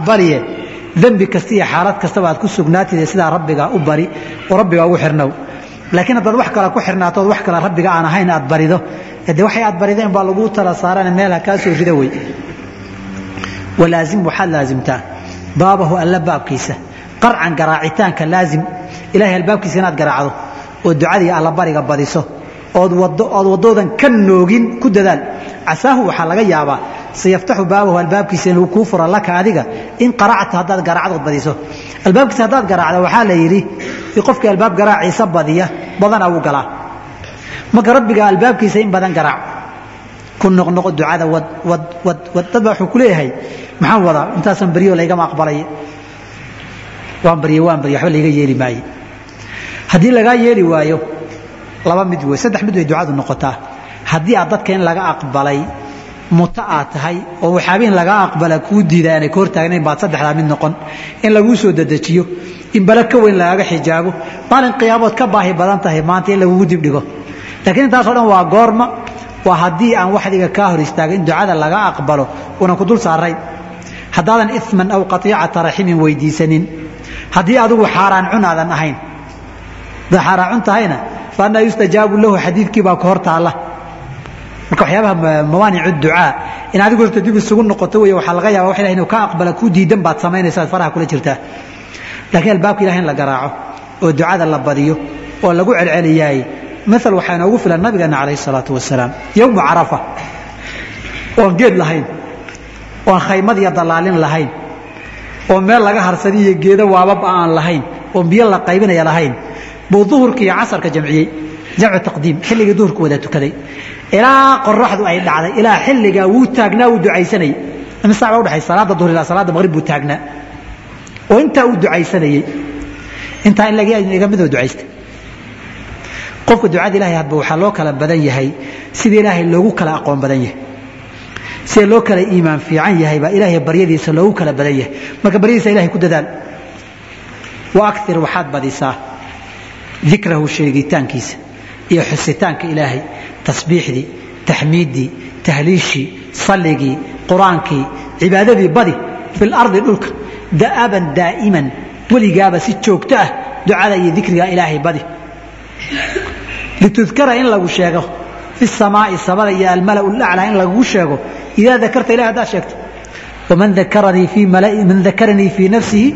aqbaliye dembi kasta iyo xaalad kastaba aad ku sugnaatid sidaa rabbigaa u bari oo rabbigaa ugu xirnow laakiin haddaad wax kale ku xirnaatood wax kale rabbiga aan ahayn aad barido de waxay aad barideen baa laguu tala saarane meelha kaa soo rida wey walaazim waxaad laazimtaa baabahu alla baabkiisa qarcan garaacitaanka laazim ilahay albaabkiisa inaad garaacdo oo ducadii allabariga badiso ood wadoodan ka noogin ku dadaal casaahu waxaa laga yaabaa sayaftaxu baabahu albaabkiisa inuu kuu furo laka adiga in qaracta haddaad garaacdood badiso albaabkiisa haddaad garaacdo waxaa la yidhi qofkii albaab garaaciisa badiya badana wuu galaa marka rabbiga albaabkiisa in badan garaac ku noqnoqo ducada wad wad wad wad dad baa wuxuu ku leeyahay maxaan wadaa intaasan baryo laygama aqbalay waan barye waan barye waxba layga yeeli maaye haddii lagaa yeeli waayo laba mid wey saddex mid way ducadu noqotaa haddii aad dadka in laga aqbalay muto aad tahay oo waxaabihin lagaa aqbala kuu diida aanay ka hortaagnayn baad saddexdaa mid noqon in laguu soo dedejiyo in bala ka weyn lagaaga xijaabo maalin qiyaamood ka baahi badan tahay maanta in lagugu dibdhigo laakiin intaasoo dhan waa goorma waa haddii aan waxdiga kaa hor istaaga in ducada laga aqbalo unan ku dul saarayn haddaadan iman aw qaiicata raximin weydiisanin haddii adigu xaaraan cun aadan ahayn haddaad xaaraan cun tahayna fa annaa yustajaabu lahu xadiidkii baa ku hor taalla marka waxyaabaha mawaanicu ducaa in adigu horta dib isugu noqoto wey waxaa laga yaaba wax ilahi inuu ka aqbala kuu diidan baad samaynaysa ad faraha kula jirtaa laakiin albaabka ilahi in la garaaco oo ducada la badiyo oo lagu celceliyaay maal waxaa inoogu filan nabigeena calayh salaatu wasalaam yowmu carafa oon geed lahayn oon khaymad iyo dallaalin lahayn oo meel laga harsadi iyo geedo waababa aan lahayn oon biyo la qaybinaya lahayn buu duhurka iyo casarka jamciyey jamcu taqdiim xilligii duhurka wada tukaday ilaa qoraxdu ay dhacday ilaa xilligaa wuu taagnaa wuu ducaysanayey imsa baa udhaxay salaada duhur ilaa salaada maqrib buu taagnaa oo intaa uu ducaysanayey intaa in laga midoo ducaystay qofka ducada ilahay hadba waxaa loo kala badan yahay sida ilaahay loogu kala aqoon badan yahay sida loo kala iimaan fiican yahay baa ilaahay baryadiisa loogu kala badan yahay marka baryadiisa ilahay ku dadaal wa akir waxaad badisaa dikrahu sheegitaankiisa iyo xusitaanka ilaahay tasbiixdii taxmiiddii tahliishii salligii qur-aankii cibaadadii badi fi lardi dhulka da'aban daa'iman weligaaba si joogto ah ducada iyo dikriga ilaahay badi litudkara in lagu sheego fi samaai samada iyo almalau laclaa in lagugu sheego idaa dakarta ilahi haddaad sheegto waman dakaranii fii man dakaranii fii nafsihi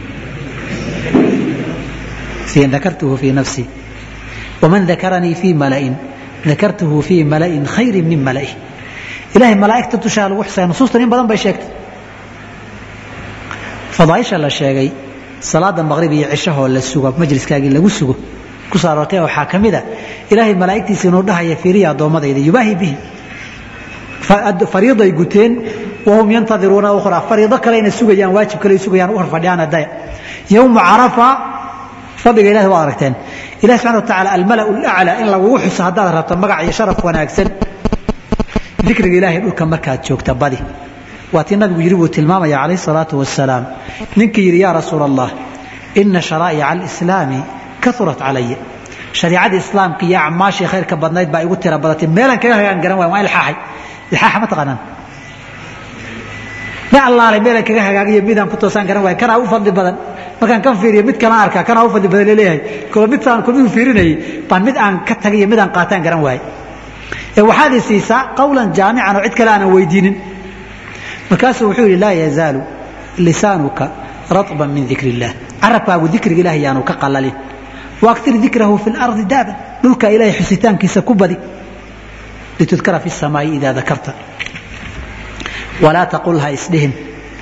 dakartuhu fii nafsii waman dakaranii fii malain dakartuhu fii malain khayrin min mala'ih ilahay malaa'igta dushaa lagu xisaya nusuustan in badan bay sheegtay fadaaisha la sheegay salaada maqrib iyo cishahoo la sugo majliskaagii lagu sugo ku soo aroortay waxaa ka mid a ilaahay malaa'igtiisa inuu dhahaya fiiriya addoommadayda yubaahi bihi fariiday guteen wahum yantadiruuna ukhraa fariido kalena sugayaan waajib kale sugayaan u hor fadhiyaan adaya yowma carafa fadliga ilahi waad aragteen ilahi subxana wa tacaala almalau laclaa in lagugu xuso haddaad rabto magac iyo sharaf wanaagsan dikriga ilaahay dhulka markaad joogta badi waa tii nabigu yidhi buu tilmaamaya calayh salaatu wasalaam ninkii yidhi yaa rasuula allah ina sharaa'ica alislaami kaurat calaya shariicadii islaamka iyo acmaashii khayrka badnayd baa igu tira badatay meelaan kaga hagaan garan waay waa ilxaaxay ilxaaxa ma taqaanaan ma allaalay meelaan kaga hagaagiyo midaan ku toosaan garan waay kanaa u fadli badan markaan kan fiiriyo mid kalaan arkaa kanaa u fadli badan laleeyahay kolo midaan kulmigu fiirinayay baan mid aan ka tagay iyo mid aan qaataan garan waayey ee waxaad i siisaa qawlan jaamican oo cid kale aanan weydiinin markaasuu wuxuu yidhi laa yazaalu lisaanuka raطban min dikr illah carabkaagu dikriga ilaah yaanu ka qalalin waaktir dikrahu fi lardi daaban dhulka ilahay xusitaankiisa ku badi litudkara fi samaa'i idaa dakarta walaa taqul ha isdhihin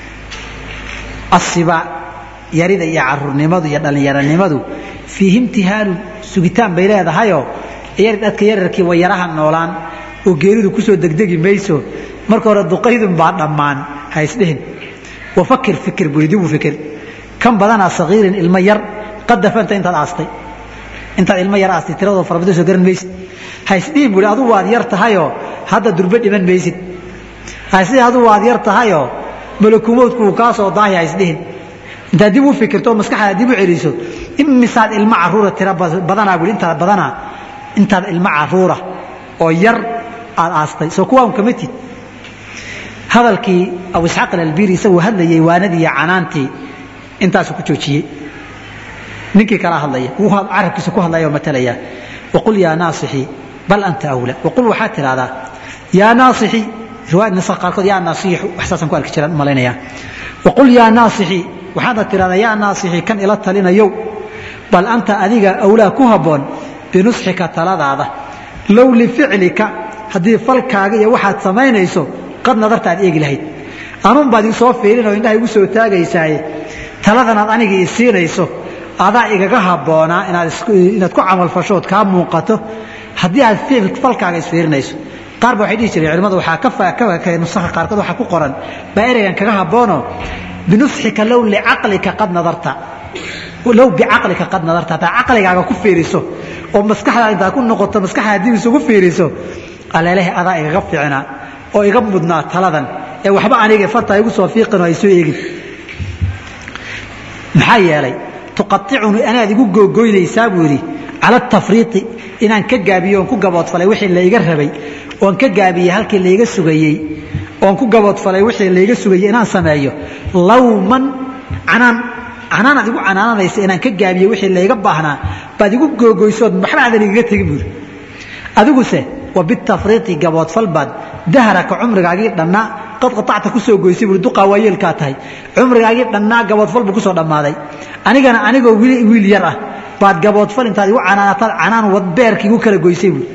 asiba yarida iyo caruurnimadu iyo dhallinyaronimadu fiihi imtihaanun sugitaan bay leedahayoo dadka yararkii way yaraha noolaan oo geeridu kusoo degdegi mayso marka hore duqaydun baa dhammaan ha isdhihin wafakir fikir buri dib u fikir kan badanaa sagiirin ilmo yar qad dafanta intaad aastay intaad ilmo yar aastay tiradoo farabado soo garan maysid ha isdhihin buri adugu waad yar tahayoo hadda durbe dhiman maysid ha isdhihin adugu waad yar tahayoo malakumoodku uu kaa soo daahi ha isdhihin intaad dib u fikirto oo maskaxdaad dib u celiso imisaad ilmo caruura tira badanaa bui intaad badanaa intaad ilmo caruura oo yar aad aastay soo kuwaan kama tid hadalkii abu isxaaq alalbiri isaguu hadlayay waanadii iyo canaantii intaasuu ku joojiyey ninkii kala hadlaya wuu carabkiisa ku hadlaya oo matalaya waqul yaa naasixii bal anta awla waqul waxaad tidhahdaa yaa naasixii riwaayad nasa qaarkood yaa naasixi wax saasaan ku arki jiraan u malaynayaa waqul yaa naasixii waxaadna tidhahdaa yaa naasixii kan ila talinayow bal anta adiga awlaa ku habboon binusxika taladaada low lificlika haddii falkaaga iyo waxaad samaynayso qad nadarta aad eegi lahayd anuun baad soo fiirinoo indhaha igu soo taagaysaaye taladanaad aniga ii siinayso adaa igaga habboonaa inaad ku camalfashood kaa muuqato haddii aad falkaaga isfiirinayso qaar ba waxay dhihi jireen culimmadu waxaa nusaha qaarkood waxaa ku qoran baa ereygan kaga habboonoo binusxika low licaqlika qad nadarta low bicaqlika qad nadarta hataa caqligaaga ku fiiriso oo maskaxdaada intaad ku noqoto maskaxdaada dib isugu fiiriso aleelehe adaa igaga fiicnaa oo iga mudnaa taladan ee waxba aniga farta igu soo fiiqin oo ay soo eegin maxaa yeelay tuqaicuni anaad igu googoynaysaa buu yidhi cala tafriiqi inaan ka gaabiyo oon ku gaboodfalay wixii layga rabay oon ka gaabiyey halkii layga sugayey oon ku gaboodfalay wixii layga sugayey inaan sameeyo lawman canaan canaan aad igu canaananaysa inaan ka gaabiyo wixii layga baahnaa baad igu googoysood maxba aadan igaga tegin buuri adiguse wa bitafriiqi gaboodfal baad dahraka cumrigaagii dhannaa qad qaacta ku soo goysay buuri duqaa waayeelkaa tahay cumrigaagii dhannaa gaboodfal buu ku soo dhammaaday anigana anigoo wiil yar ah baad gaboodfal intaad igu canaanataad canaan wadbeerkii igu kala goysay buuri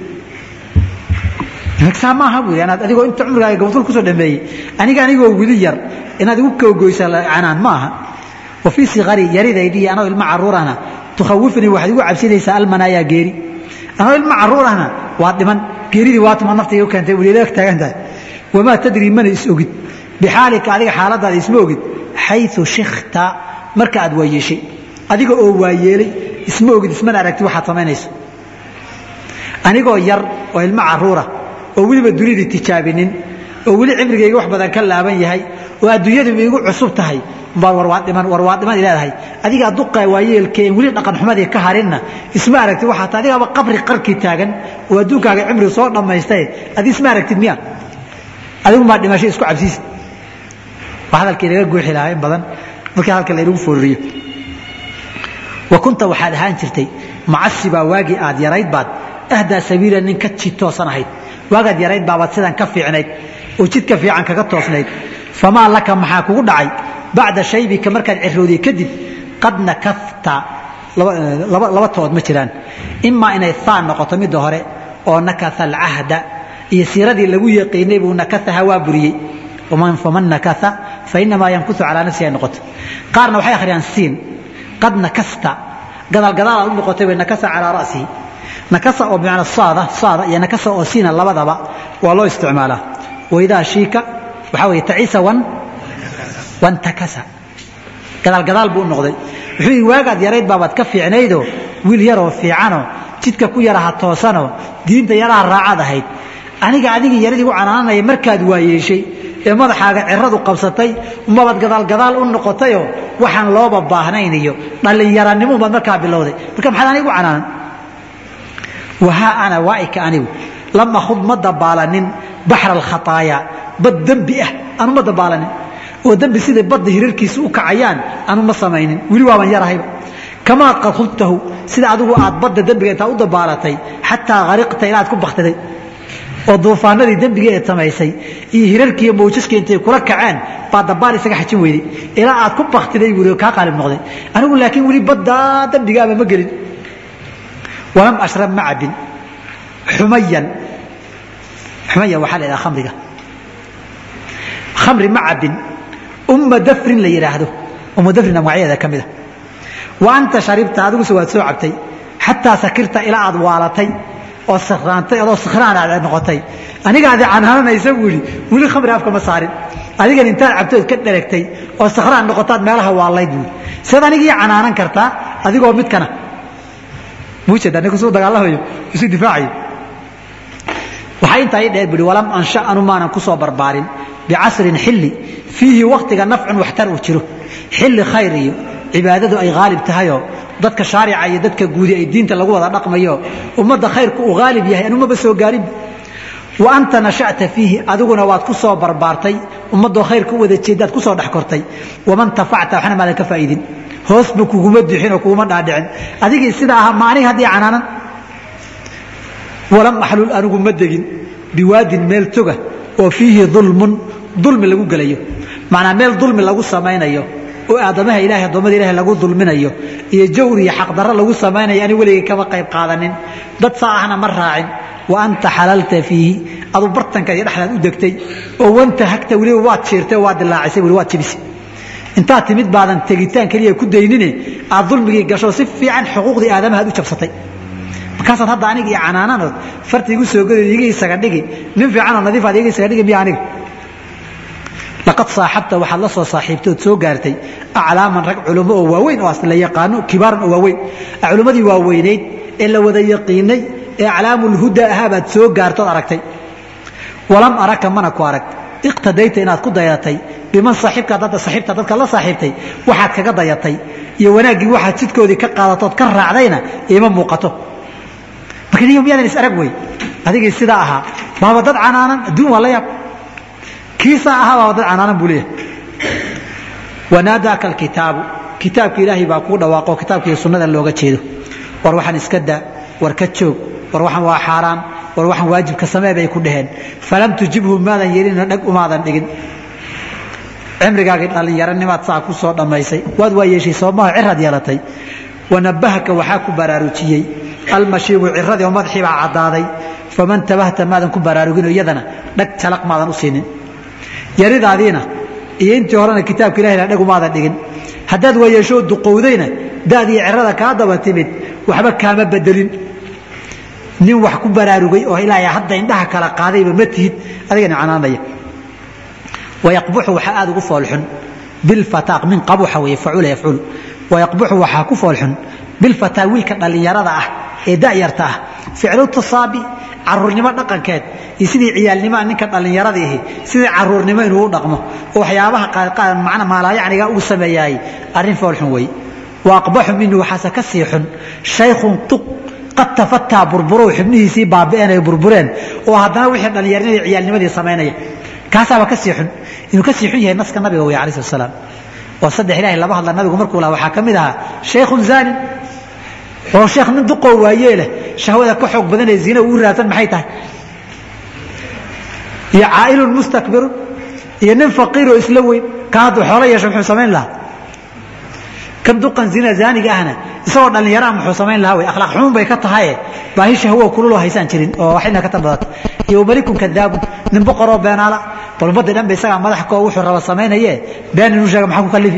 saa maaha buuri anaad adigoo inta cumrigaaga gaboodfal kusoo dhameeyey aniga anigoo wili yar inaad igu kala goysa canaan ma aha wa fii sikari yaridaydii anoo ilmo caruurahna tukhawifnii waxaad igu cabsinaysaa almanaayaa geeri anoo ilmo caruurahna waa dhiman geeridii waatuma naftiga u keentay weli leeg taagan tahay wamaa tadrii mana is ogid bixaalika adiga xaaladaada isma ogid xayu shikta marka aad waayeeshay adiga oo waayeelay isma ogid ismana aragti waxaad samaynayso anigoo yar oo ilmo caruura oo weliba dunidii tijaabinin oo weli cimrigayga wax badan ka laaban yahay oo adduunyadu igu cusub tahay baad warwaadhiman warwaadhiman leedahay adigaa duqaa waayeelkeen weli dhaqan xumadii ka harinna isma aragtid waxaa ta adigaaba qabri qarkii taagan oo adduunkaaga cimri soo dhammaystaye adi isma aragtid miya adigu maa dhimasho isku cabsiis waa hadalkii laga guuxi lahaa in badan markii hadalka laynagu fooririyo wa kunta waxaad ahaan jirtay macasibaa waagii aad yarayd baad ahdaa sabiila nin ka jid toosan ahayd waagaad yarayd baabaad sidan ka fiicnayd oo jidka fiican kaga toosnayd famaa laka maxaa kugu dhacay bacda shaybika markaad cirowday kadib qad nakafta laba tood ma jiraan imaa inay haan noqoto midda hore oo nakasa alcahda iyo siiradii lagu yaqiinay buu nakasaha waa buriyey faman nakasa fainamaa yankusu calaa nafsihi ay noqoto qaarna waxay akhriyaan siin qad nakasta gadaalgadaalaad u noqotay way nakasa calaa ra'sihi nakasa oo bimacna saada saada iyo nakasa oo siina labadaba waa loo isticmaalaa waidaa shiika waxaa weeye tacisa wan wantakasa gadaalgadaal buu u noqday wuxuu yidhi waagaad yarayd baabaad ka fiicnaydoo wiil yaroo fiicanoo jidka ku yaraha toosanoo diinta yaraha raacaad ahayd aniga adigii yaradii u canaananaya markaad waayeeshay ee madaxaaga ciradu qabsatay umabaad gadaalgadaal u noqotayoo waxaan looba baahnayn iyo dhallinyaranimo baad markaa bilowday marka maxaad anigu u canaanan wahaa ana waaika anigu lam akhud ma dabaalanin baxra alkhataayaa bad dembi ah anu ma dabaalanin oo dembi siday badda hirarkiisa u kacayaan anu ma samaynin weli waaban yarahayba kamaa qad khudtahu sida adigu aad badda dembiga intaa u dabaalatay xataa hariqta ilaa aad ku baktiday oo duufaanadii dembiga ee samaysay iyo hirarkii iyo mawjaskii intay kula kaceen baa dabaal isaga xajin weyday ilaa aad ku baktiday buuri oo kaa qaalib noqday anigu laakiin weli baddaa dembigaaba ma gelin walam ashrab ma cabin xumayan xumayan waxaa la yidhaha khamriga khamri ma cabin umma dafrin la yidhaahdo umma dafrin magacyadeeda ka mida wa anta sharibta adiguse waad soo cabtay xataa sakirta ilaa aad waalatay oo sakraantay adoo sakraan aad noqotay anigaadi canaananaysa buu yidhi weli khamri afka ma saarin adigan intaad cabtood ka dheregtay oo sakraan noqotaad meelaha waalayd buu yidhi siad anigii canaanan kartaa adigoo midkana muujeeda ninku suu dagaalamayo isu difaacayo waxaa intaa ii dheer buhi walam ansha anu maanan ku soo barbaarin bicasrin xilli fiihi waktiga nafcun waxtar uu jiro xilli khayr iyo cibaadadu ay haalib tahayoo dadka shaarica iyo dadka guudi ay diinta lagu wada dhaqmayo ummadda khayrku uu haalib yahay anumaba soo gaarin wa anta nasha'ta fiihi adiguna waad ku soo barbaartay ummaddoo khayrka u wada jeeddaad ku soo dhex kortay waman tafacta waxna maadan ka faa'idin hoosba kuguma duxin oo kuguma dhaadhicin adigii sidaa ahaa ma aniga haddii canaanan walam axlul anigu ma degin biwaadin meel toga oo fiihi dulmun dulmi lagu gelayo macnaa meel dulmi lagu samaynayo oo aadamaha ilahay addoommada ilahay lagu dulminayo iyo jawr iyo xaqdarro lagu samaynayo ani weligay kama qayb qaadanin dad saa ahna ma raacin wa anta xalalta fiihi adu bartanka iyo dhexdaad u degtay oo wanta hagta weliba waad jiirtay waad dilaacisay weli waad jibisay intaad timid baadan tegitaan keliya ku daynine aad dulmigii gasho si fiican xuquuqdii aadamahaad u jabsatay markaasaad hadda aniga iyo canaananood farti igu soo godayd iga isaga dhigi nin fiicanoo nadiifaad iga isaga dhigi miya aniga laqad saaxabta waxaad la soo saaxiibtood soo gaartay aclaaman rag culummo oo waaweyn oo asla yaqaano kibaaran oo waaweyn culummadii waaweynayd ee la wada yaqiinay ee aclaamulhuda ahaa baad soo gaartood aragtay walam araka mana ku arag iqtadayta inaad ku dayatay biman saaxiibka dadda saaxiibta dadka la saaxiibtay waxaad kaga dayatay iyo wanaaggii waxaad jidkoodii ka qaadatood ka raacdayna iima muuqato marka niyo miyaadan is arag wey adigii sidaa ahaa baaba dad canaanan adduun waa la yaab kiisaa ahaa baaba dad canaanan buu leeyahay wanaadaaka alkitaabu kitaabka ilaahay baa kuu dhawaaqo kitaabkiiyo sunnada looga jeedo war waxaan iska daa war ka joog war waxaan waa xaaraan war waxaan waajibka samee bay ku dhaheen falam tujibhu maadan yeelina dhag umaadan dhigin cimrigaagii dhallinyaranimaad saa ku soo dhammaysay waad waa yeeshay soomaha ciraad yeelatay wanabahaka waxaa ku baraarujiyey almashiibu ciradii oo madaxii baa caddaaday faman tabahta maadan ku baraarugin oo iyadana dhag jalaq maadan u siinin yaridaadiina iyo intii horena kitaabka ilahina dhag umaadan dhigin haddaad waayeeshoo duqowdayna daadii cirada kaa daba timid waxba kaama bedelin nin wax ku baraarugay oo ilaahay hadda indhaha kala qaadayba ma tihid adigana canaanaya wayaqbuxu waxaa aada ugu foolxun bilfataaq min qabuxa weeye facula yafculu wayaqbuxu waxaa ku foolxun bilfataa wiilka dhallinyarada ah ee da'yarta ah ficlu tasaabi caruurnimo dhaqankeed iyo sidii ciyaalnimaa ninka dhallinyarada ahi sidii caruurnimo inuu u dhaqmo oo waxyaabaha mana maalaayacniga uu sameeyaay arrin foolxun weeye wa aqbaxu minhu waxaase ka sii xun shaykhun tuq qad tafataa burburow xubnihiisii baabi'een ay burbureen oo haddana wixii dhallinyarnimadii ciyaalnimadii samaynaya kaasaaba ka sii xun inuu ka sii xun yahay naska nabiga wey alayh salaam oo saddex ilahay laba hadla nabigu markuu lahaa waxaa ka mid ahaa shaykhun zaanin oo sheekh nin duqoo waayee leh shahwada ka xoog badanee zina uu raadsan maxay tahay iyo caa'ilun mustakbirun iyo nin faqiiroo isla weyn ka hadduu xoolo yeesho muxuu samayn lahaa kan duqan zina zaaniga ahna isagoo dhallinyaraha muxuu samayn lahaa wey akhlaaq xumuun bay ka tahaye baahi shahwo kululoo haysaan jirin oo waxina ka tanbadato iyo malikun kadaabun nin boqoroo beenaala bal ummadii dhan ba isagaa madax koo wuxuu raba samaynaye been inuu sheega maxaa ku kalifi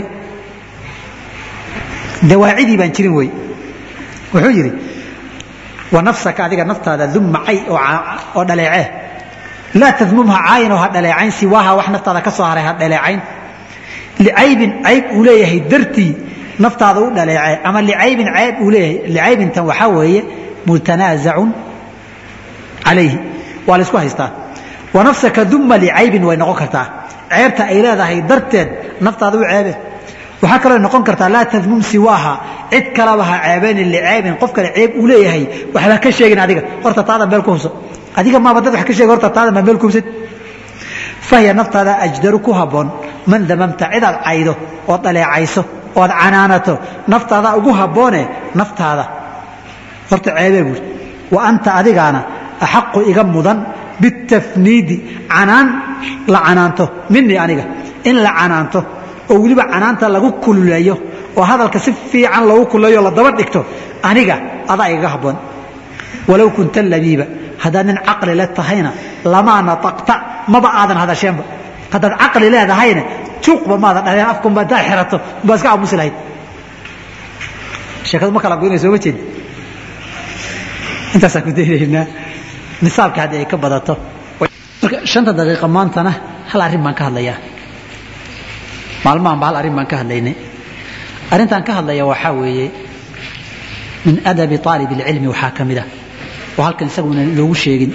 dawaacidii baan jirin wey wuxuu yidhi wa nafsaka adiga naftaada dumma cay oo dhaleecee laa tadmumha caayin oo ha dhaleecayn siwaaha wax naftaada ka soo haray ha dhaleecayn licaybin cayb uu leeyahay dartii naftaada u dhaleecee ama licaybin cayb uu leeyahay licaybintan waxaa weeye mutanaasacun calayhi waa la isku haystaa wa nafsaka dumma licaybin way noqon kartaa ceebta ay leedahay darteed naftaada u ceebe waxaa kaloo noqon kartaa laa tadmum siwaaha cid kalaba ha ceebeynin licaybin qof kale ceeb uu leeyahay waxba ka sheegin adiga horta taada meel ku hubso adiga maaba dad wax ka sheegi horta taada maa meel ku hubsad fahiya naftaada ajdaru ku habboon man damamta cidaad caydo ood dhaleecayso ood canaanato naftaada ugu habboone naftaada horta ceebee buuri wa anta adigaana axaqu iga mudan bitafniidi canaan la canaanto minii aniga in la canaanto oo weliba canaanta lagu kululeeyo oo hadalka si fiican lagu kululeeyo la daba dhigto aniga adaa igaga habboon walow kunta labiiba haddaad nin caqli le tahayna lamaa nataqta maba aadan hadasheenba haddaad caqli leedahayna juuqba maadan dhaleen afkunba haddaad xirato baa iska aamusi lahayd sheekadu ma kala goynaya sooma jeedi intaasaan ku daynaynaa nisaabka haddii ay ka badato marka shanta daqiiqa maantana hal arrin baan ka hadlayaa maalmahanba hal arrin baan ka hadlaynay arrintaan ka hadlaya waxaa weeye min adabi aalib اlcilmi waxaa ka mid ah oo halkan isaguna loogu sheegin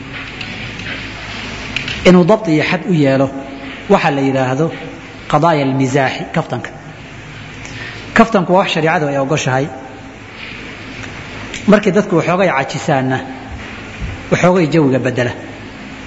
inuu dabط iyo xad u yeelo waxa la yidhaahdo qadaaya اlmisaaxi kaftanka kaftanku waa wax shareicadu ay ogoshahay markii dadku waxoogay cajisaanna waxoogay jawiga bedela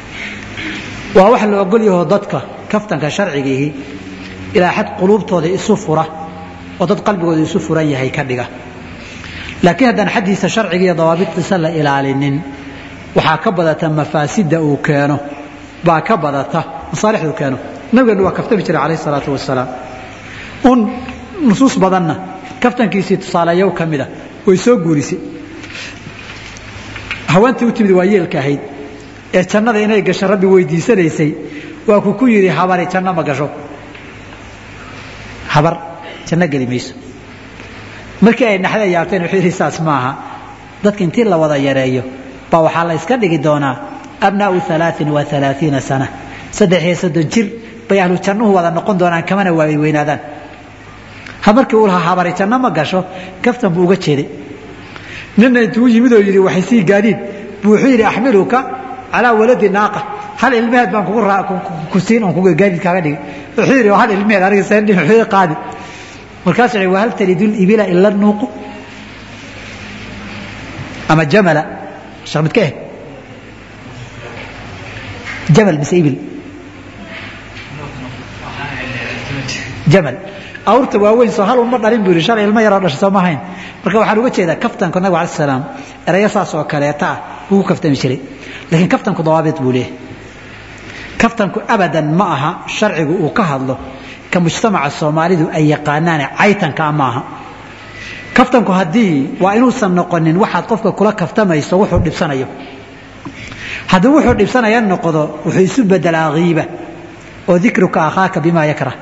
waa wax la ogol yaho dadka kaftanka sharcigiihi ilaa xad quluubtooda isu fura oo dad qalbigooda isu furan yahay ka dhiga laakiin haddaan xaddiisa sharciga iyo dawaabidtiisa la ilaalinin waxaa ka badata mafaasidda uu keeno baa ka badata masaalixdu keeno nabigeenu waa kaftami jiray calayh salaatu wasalaam un nusuus badanna kaftankiisii tusaaleeyow ka mida way soo guurisay haweentii u timid waa yeelka ahayd ee jannada inay gasho rabbi weydiisanaysay waa ku ku yidhi habari janno ma gasho habar janno geli mayso markii ay naxda yaabteen wuxuu yidhi saas maaha dadka intii la wada yareeyo baa waxaa la iska dhigi doonaa abnaa'u alaain wa alaaiina sana saddex iyo soddon jir bay ahlu jannuhu wada noqon doonaan kamana waay weynaadaan ha markii uu lahaa habari janno ma gasho kaftan buu uga jeeday nina intuu yimid oo yidhi waxay sii gaadiid buu wuxuu yidhi axmiluka calaa waladi naaqa hal ilmeheed baan ku siin on gaadiid kaaga dhigi wuxuu yidhi hal ilmeheed aniga seendhin wuxuu qaadi markaasuu yidhi wahal talidu libila ila nuuqu ama jamala sheekh midka eh jamal mise ibil jamal awrta waaweyn soo hal uma dhalin buu yidhi shalay ilmo yaroo dhashay soo ma hayn marka waxaan uga jeedaa kaftanku nabigu alai salaam erayo saas oo kaleeta ah wuu ku kaftami jiray laakiin kaftanku dawaabid buu leeyahay kaftanku abadan ma aha sharcigu uu ka hadlo ka mujtamaca soomaalidu ay yaqaanaane caytanka ma aha kaftanku haddii waa inuusan noqonin waxaad qofka kula kaftamayso wuxuu dhibsanayo haddii wuxuu dhibsanaya noqdo wuxuu isu bedelaa hiiba oo dikruka akhaaka bima yakrah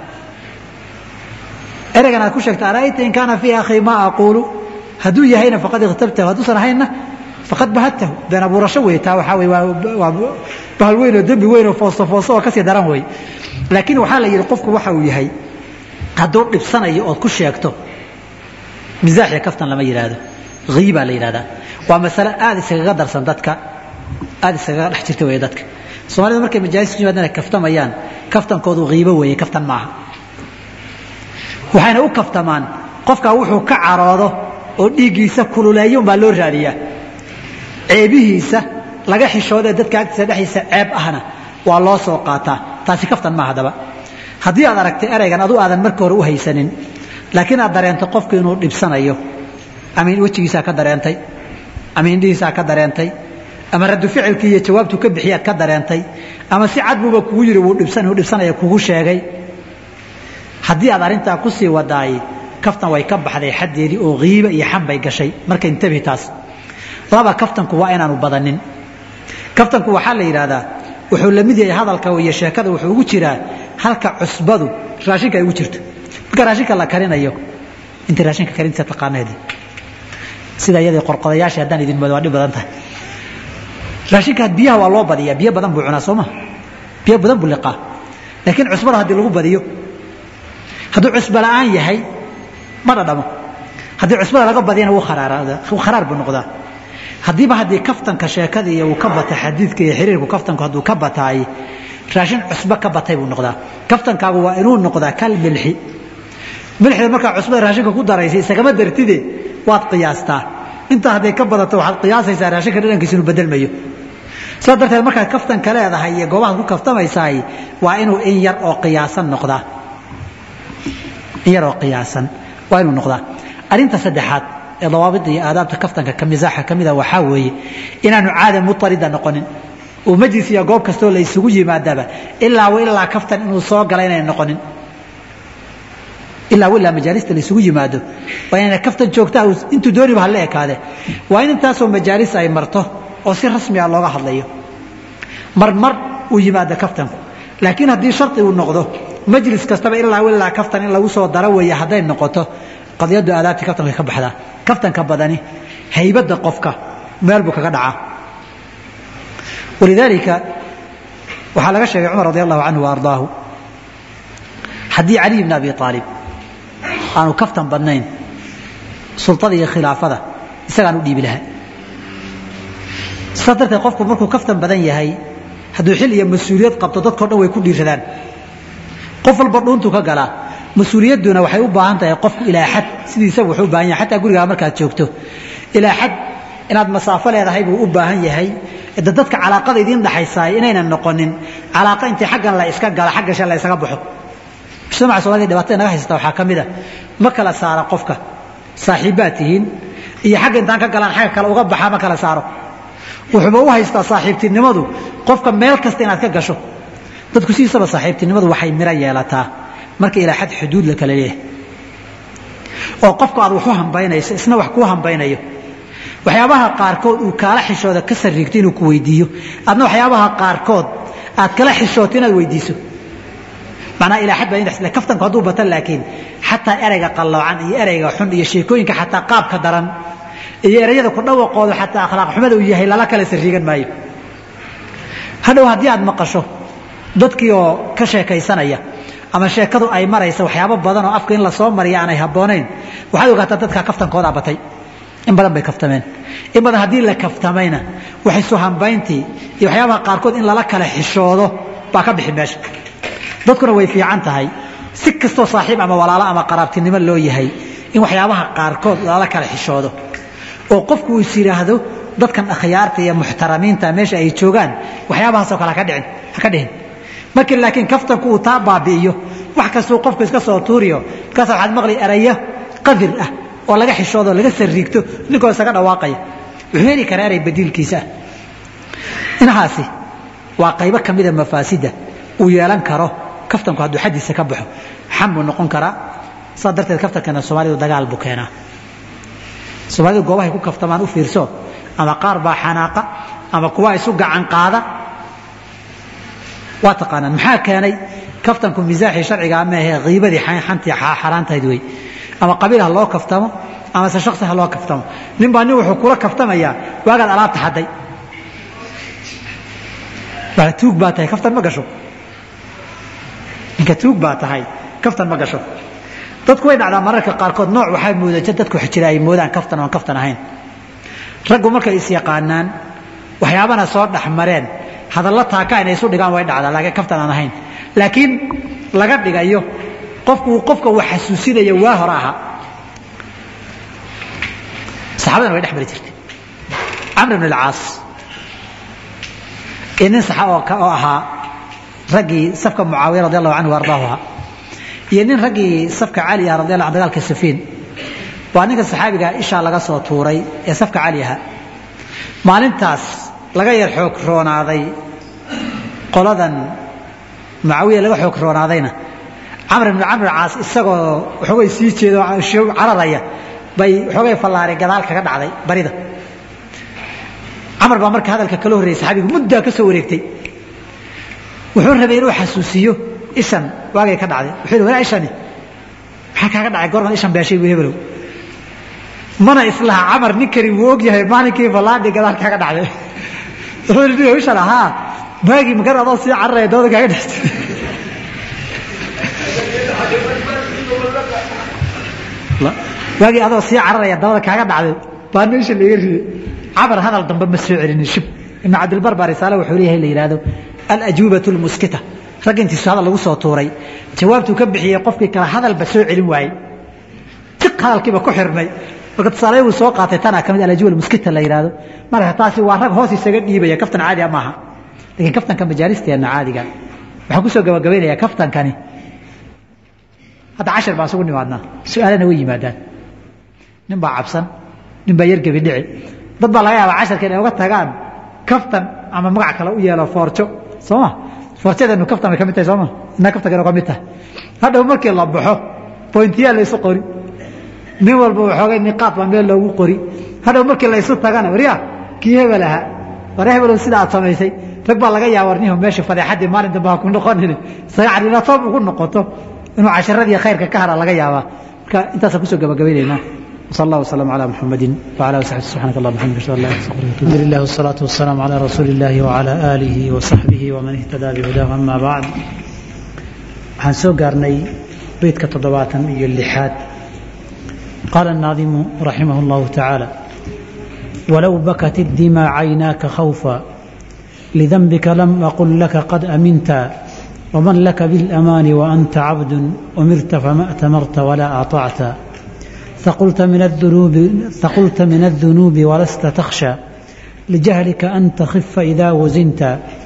ereygan aad ku sheegta ara'ayta in kaana fii akhii maa aquulu hadduu yahayna faqad ikhtabtahu hadduusan ahaynna faqad bahadtahu been abuurasho wey taa waxaa wey waa bahal weyn oo dembi weyn oo foosto foosto oo kasii daran wey laakiin waxaa la yidhi qofku waxa uu yahay hadduu dhibsanayo ood ku sheegto misaaxiya kaftan lama yidhaahdo hiibaa la yidhahdaa waa masale aada iskaga darsan dadka aada iskaga dhex jirta wey dadka soomaalida markay majaalis ku yimaadaan kaftamayaan kaftankoodu hiibo weeye kaftan maaha waxayna u kaftamaan qofkaa wuxuu ka caroodo oo dhiiggiisa kululeeyo umbaa loo raadiyaa ceebihiisa laga xishoodee dadka agtiisa dhexdiisa ceeb ahna waa loo soo qaataa taasi kaftan maaha daba haddii aad aragtay eraygan adu aadan marka hore u haysanin laakiin aad dareento qofku inuu dhibsanayo ama wejigiisaa ka dareentay ama indhihiisaa ka dareentay ama radu ficilkii iyo jawaabtuu ka bixiyaad ka dareentay ama si cad buuba kugu yidhi wuu dhibsanaya kugu sheegay haddii aad arrintaa ku sii wadaay kaftan way ka baxday xaddeedii oo hiiba iyo xan bay gashay marka intabi taas laba kaftanku waa inaanu badanin kaftanku waxaa la yidhaahdaa wuxuu la mid yahay hadalka iyo sheekada wuxuu ugu jiraa halka cusbadu raashinka ay ugu jirto marka raashinka la karinayo inta raashinka karintiisa taqaanayd sida iyadii qorqodayaashii haddaan idin moodo waa dhib badan tahay raashinka biyaha waa loo badiyaa biyo badan buu cunaa soo ma biyo badan buu liqaa laakiin cusbada haddii lagu badiyo hadduu cusbo la'aan yahay ma dhadhamo haddii cusbada laga badiyana wuu kharaar buu noqdaa haddiiba haddii kaftanka sheekada iyo uu ka bata xadiidka iyo xiriirku kaftanku hadduu ka bataay raashin cusbo ka batay buu noqdaa kaftankaagu waa inuu noqdaa kal milxi milxida markaa cusbada raashinka ku daraysay isagama dartide waad qiyaastaa intaa hadday ka badato waxaad qiyaasaysaa raashinka dhadhankiisa inuu bedelmayo sidaa darteed markaad kaftanka leedahay iyo goobahaad ku kaftamaysaay waa inuu in yar oo qiyaasan noqdaa in yar oo qiyaasan waa inuu noqdaa arrinta saddexaad ee dawaabida iyo aadaabta kaftanka ka misaaxa ka mida waxaa weeye inaanu caada mutarida noqonin oo majlis iyo goob kastoo la isugu yimaadaba ilaa ilaa kaftan inuu soo gala inay noqonin ilaa ilaa majaalista la isugu yimaado waa inayna kaftan joogtaa intuu dooniba hala ekaade waa in intaasoo majaalis ay marto oo si rasmi ah looga hadlayo mar mar uu yimaado kaftanku laakiin haddii shardi uu noqdo majlis kastaba ilaa ilaa kaftan in lagu soo daro weeye hadday noqoto qadiyaddu aadaabtii kaftanka ka baxdaa kaftanka badani haybadda qofka meel buu kaga dhacaa walidaalika waxaa laga sheegay cumar radi allahu canhu wa ardaahu haddii caliy bn abi aalib aanu kaftan badnayn sultada iyo khilaafada isagaan u dhiibi lahaa sidaas darteed qofku markuu kaftan badan yahay hadduu xil iyo mas-uuliyad qabto dadkao dhan way ku dhiiradaan qof walba dhuuntuu ka galaa mas-uuliyadduna waxay u baahan tahay qofku ilaa xad sidiisaba wuxuu u baahan yahay xataa gurigaa markaad joogto ilaa xad inaad masaafo leedahay buu u baahan yahay de dadka calaaqada idiin dhaxaysaay inaynan noqonin calaaqa intii xaggan la iska gala xagga shan la isaga baxo mujtamaca soomaalida dhibaatada naga haysata waxaa ka mid a ma kala saara qofka saaxiibbaad tihiin iyo xagga intaan ka galaan xagga kale uga baxaa ma kala saaro wuxuuba u haystaa saaxiibtinimadu qofka meel kasta inaad ka gasho dadku sidiisaba saaxiibtinimadu waxay miro yeelataa marka ilaa xad xuduud la kala leeyahay oo qofka aad wax u hambaynayso isna wax kuu hambaynayo waxyaabaha qaarkood uu kaala xishooda ka sariigto inuu ku weydiiyo adna waxyaabaha qaarkood aad kala xishooto inaad weydiiso macnaha ilaa xad baa indax kaftanku hadduu batan laakiin xataa ereyga qalloocan iyo ereyga xun iyo sheekooyinka xataa qaabka daran iyo ereyada ku dhawaqooda xataa akhlaaq xumada uu yahay lala kala sariigan maayo hadhow haddii aad maqasho dadkii oo ka sheekaysanaya ama sheekadu ay maraysa waxyaabo badan oo afka in la soo mariya aanay habboonayn waxaad ogaataa dadka kaftankooda batay in badan bay kaftameen in badan haddii la kaftamayna waxay suhambayntii iyo waxyaabaha qaarkood in lala kala xishoodo baa ka bixi meesha dadkuna way fiican tahay si kastoo saaxiib ama walaalo ama qaraabtinimo loo yahay in waxyaabaha qaarkood lala kala xishoodo oo qofku uu is yidhaahdo dadkan akhyaarta iyo muxtaramiinta meesha ay joogaan waxyaabahaasoo kale haka dhicin haka dhihin markii laakiin kaftanku uu taa baabi'iyo wax kastuu qofku iska soo tuuriyo markaas waxaad maqli erayo qadir ah oo laga xishoodo laga sariigto ninkoo isaga dhawaaqaya wuxuu heli karaa erey badiilkiisa ah inahaasi waa qaybo ka mida mafaasidda uu yeelan karo kaftanku hadduu xaddiisa ka baxo xam buu noqon karaa saa darteed kaftankana soomaalidu dagaal buu keenaa soomaalidu goobahay ku kaftamaan u fiirso ama qaar baa xanaaqa ama kuwa isu gacan qaada waa taqaanaan maxaa keenay kaftanku misaaxii sharcigaa maahe kiibadii xantii xaaraantahayd wey ama qabiil ha loo kaftamo ama se shaksi ha loo kaftamo nin baa nin wuxuu kula kaftamayaa waagaad alaabta hadday tuug baa tahay kaftan ma gasho ninka tuug baa tahay kaftan ma gasho dadku way dhacdaa mararka qaarkood nooc waxaa moodaja dadku jira ay moodaan kaftan oon kaftan ahayn raggu markay is yaqaanaan waxyaabana soo dhexmareen hadallo taaka inay isu dhigaan way dhacdaa laakiin kaftan aan ahayn laakiin laga dhigayo qofku uu qofka uu xasuusinayo waa hore ahaa saxaabadana way dhex mari jirtay camr ibn alcaas iyo nin saxa oo oo ahaa raggii safka mucaawiya radi allahu canhu ardaahu ahaa iyo nin raggii safka cali ah radi allah an dagaalka safiin waa ninka saxaabiga ishaa laga soo tuuray ee safka cali ahaa maalintaas laga yar xoog roonaaday qoladan mucaawiya laga xoog roonaadayna camr ibn camr caas isagoo waxoogay sii jeedo cararaya bay waxoogay fallaari gadaal kaga dhacday barida camar baa marka hadalka kala horreeyey saxaabigu muddaa ka soo wareegtay wuxuu rabay inuu xasuusiyo ishan waagay ka dhacday wuxuu yidhi walaa ishani maxaa kaaga dhacay goorman ishan beeshay buu hebelow mana islaha camar ninkani wuu og yahay maalinkii fallaadhi gadaal kaga dhacday wuxuu yidhi niyo ishan ahaa maagii makar adoo sii cararaya dabada kaaga dhactay waagii adoo sii cararaya dabada kaaga dhacday baa meesha laga riyey cabar hadal dambe ma soo celinin shib ibn cabdilbar baa risaale wuxuu leeyahay la yidhaahdo alajuubatu lmuskita ragga intiisu hadal lagu soo tuuray jawaabtuu ka bixiyey qofkii kale hadalba soo celin waayey tiq hadalkiiba ku xirmay marka tusaale uu soo qaatay tanaa kamid alajuuba lmuskita la yidhaahdo marka taasi waa rag hoos isaga dhiibaya kaftan caadi ah maaha laakiin kaftanka majaalisteena caadiga waxaan kusoo gabagabaynayaa kaftankani hadda cashir baan isugu nimaadnaa su-aalana way yimaadaan nin baa cabsan nin baa yar gebi dhici dad baa laga yaabaa casharka inay uga tagaan kaftan ama magac kale u yeelo foorjo sooma foorjadeenu kaftan bay ka mid tahay sooma inaa kaftankeenu ka mid tahay hadhow markii la baxo bointiyaa la isu qori nin walba waxoogay niqaad baa meel loogu qori hadhow markii la isu tagana warya kii hebel ahaa ware hebelow sida aad samaysay rag baa laga yaaba warnihu meesha fadeexaddii maalin dambe ha ku noqonin isaga cadinatoob ugu noqoto inuu casharadii khayrka ka hara laga yaabaa marka intaasaan kusoo gabagabaynaynaa وصلى الله وسلم على محمد وعلى اله وصحبه سبحانك اللهم وبحمدك اشهد ان لا اله الا انت الحمد لله والصلاه والسلام على رسول الله وعلى اله وصحبه ومن اهتدى بهداه اما بعد waxaan soo gaarnay beydka toddobaatan iyo lixaad qaala الناظم رحمه الله تعالى ولو بكت الدماء عيناك خوفا لذنبك لم أقل لك قد أمنت ومن لك بالأمان وأنت عبد أمرت فما أتمرت ولا أطعت ثقلت من الذنوب ثقلت من الذنوب ولست تخشى لجهلك أن تخف إذا وزنت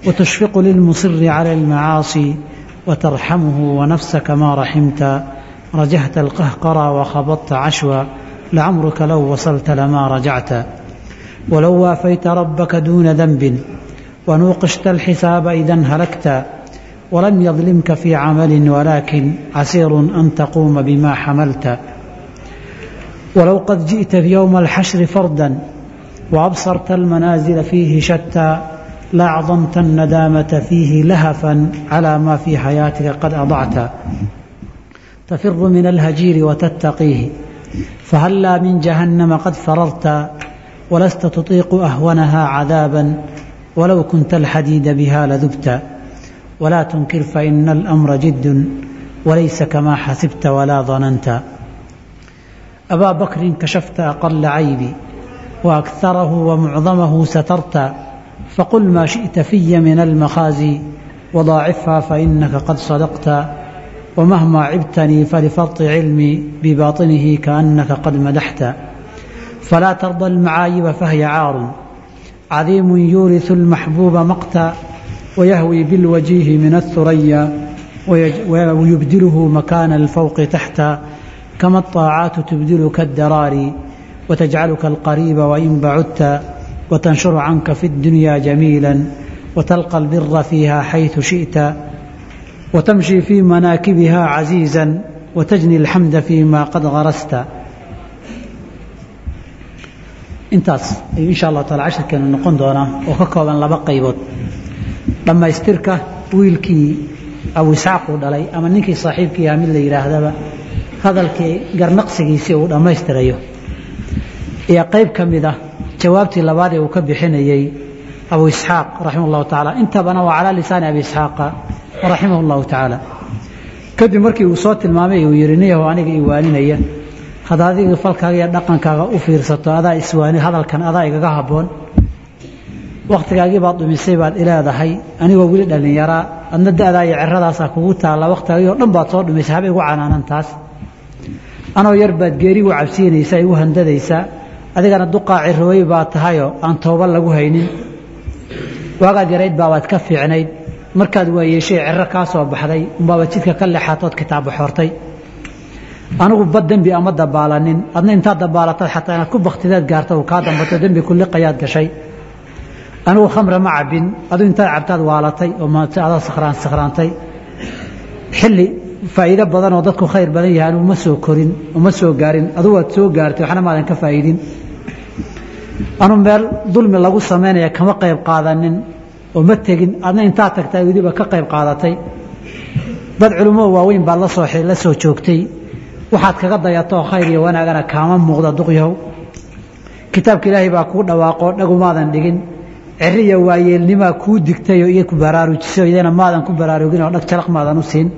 وتشفق للمصر على المعاصي وترحمه ونفسك ما رحمت رجهت القهقرى وخبطت عشوا لعمرك لو وصلت لما رجعت ولو وافيت ربك دون ذنب ونوقشت الحساب إذا هلكت ولم يظلمك في عمل ولكن عسير أن تقوم بما حملت ولو قد جئت في يوم الحشر فردا وأبصرت المنازل فيه شتى لأعظمت الندامة فيه لهفا على ما في حياتك قد أضعت تفر من الهجير وتتقيه فهلا من جهنم قد فررت ولست تطيق أهونها عذابا ولو كنت الحديد بها لذبت ولا تنكر فإن الأمر جد وليس كما حسبت ولا ظننت أبا بكر كشفت أقل عيبي وأكثره ومعظمه سترت فقل ما شئت في من المخازي وضاعفها فإنك قد صدقت ومهما عبتني فلفرط علمي بباطنه كأنك قد مدحت فلا ترضى المعايب فهي عار عظيم يورث المحبوب مقتا ويهوي بالوجيه من الثريا ويبدله مكان الفوق تحتا كما الطاعات تبدلك الدراري وتجعلك القريب وإن بعدت وتنشر عنك في الدنيا جميلا وتلقى البر فيها حيث شئت وتمشي في مناكبها عزيزا وتجني الحمد فيما قد غرست intaas ayuu insha allahu taala cashirkeenu noqon doonaa oo ka kooban laba qaybood dhammaystirka wiilkii abu isxaaq uu dhalay ama ninkii saaxiibkii aha mid la yidhaahdaba hadalkii garnaqsigiisii uu dhammaystirayo iyo qayb ka mid ah jawaabtii labaadee uu ka bixinayey abu isxaaq raximah llahu tacaala intabana waa calaa lisaani abi isxaaqa raximah llahu tacaala kadib markii uu soo tilmaamay uu yidhi niyahu aniga i waaninaya hadda adiga falkaaga iyo dhaqankaaga u fiirsato adaa iswaani hadalkan adaa igaga habboon wakhtigaagii baad dhumisay baad ileedahay anigoo weli dhallinyaraa adna da'daa iyo ciradaasaa kugu taalla wakhtigaagii oo dhan baad soo dhumisay haba igu canaanan taas anoo yar baad geerigu cabsiinaysaa igu handadaysaa adigana duqaa cirooy baa tahayoo aan tooba lagu haynin waagaad yarayd baabaad ka fiicnayd markaad waayeeshay ciro kaa soo baxday unbaaba jidka ka leexaatood kitaabba xortay anigu bad dembi ama dabaalanin adna intaad dabaalataad xataa inaad ku baktideed gaarta uu kaa dambato dembi kulliqayaad gashay anigu khamre ma cabbin adigu intaad cabtaad waalatay oo adaa sakhraan sakhraantay xilli faa'iido badan oo dadku khayr badan yahay anigu ma soo korin oo ma soo gaarin adigu waad soo gaartay waxna maadan ka faa'iidin anu meel dulmi lagu samaynaya kama qayb qaadanin oo ma tegin adna intaad tagtaa weliba ka qayb qaadatay dad culummo waaweyn baad la soo la soo joogtay waxaad kaga dayatoo khayr iyo wanaagana kaama muuqda duqyahow kitaabka ilaahay baa kuu dhawaaqoo dhagumaadan dhigin ciri iyo waayeelnimaa kuu digtayoo iyo ku baraarujisay idana maadan ku baraarugin oo dhag jalaq maadan u siin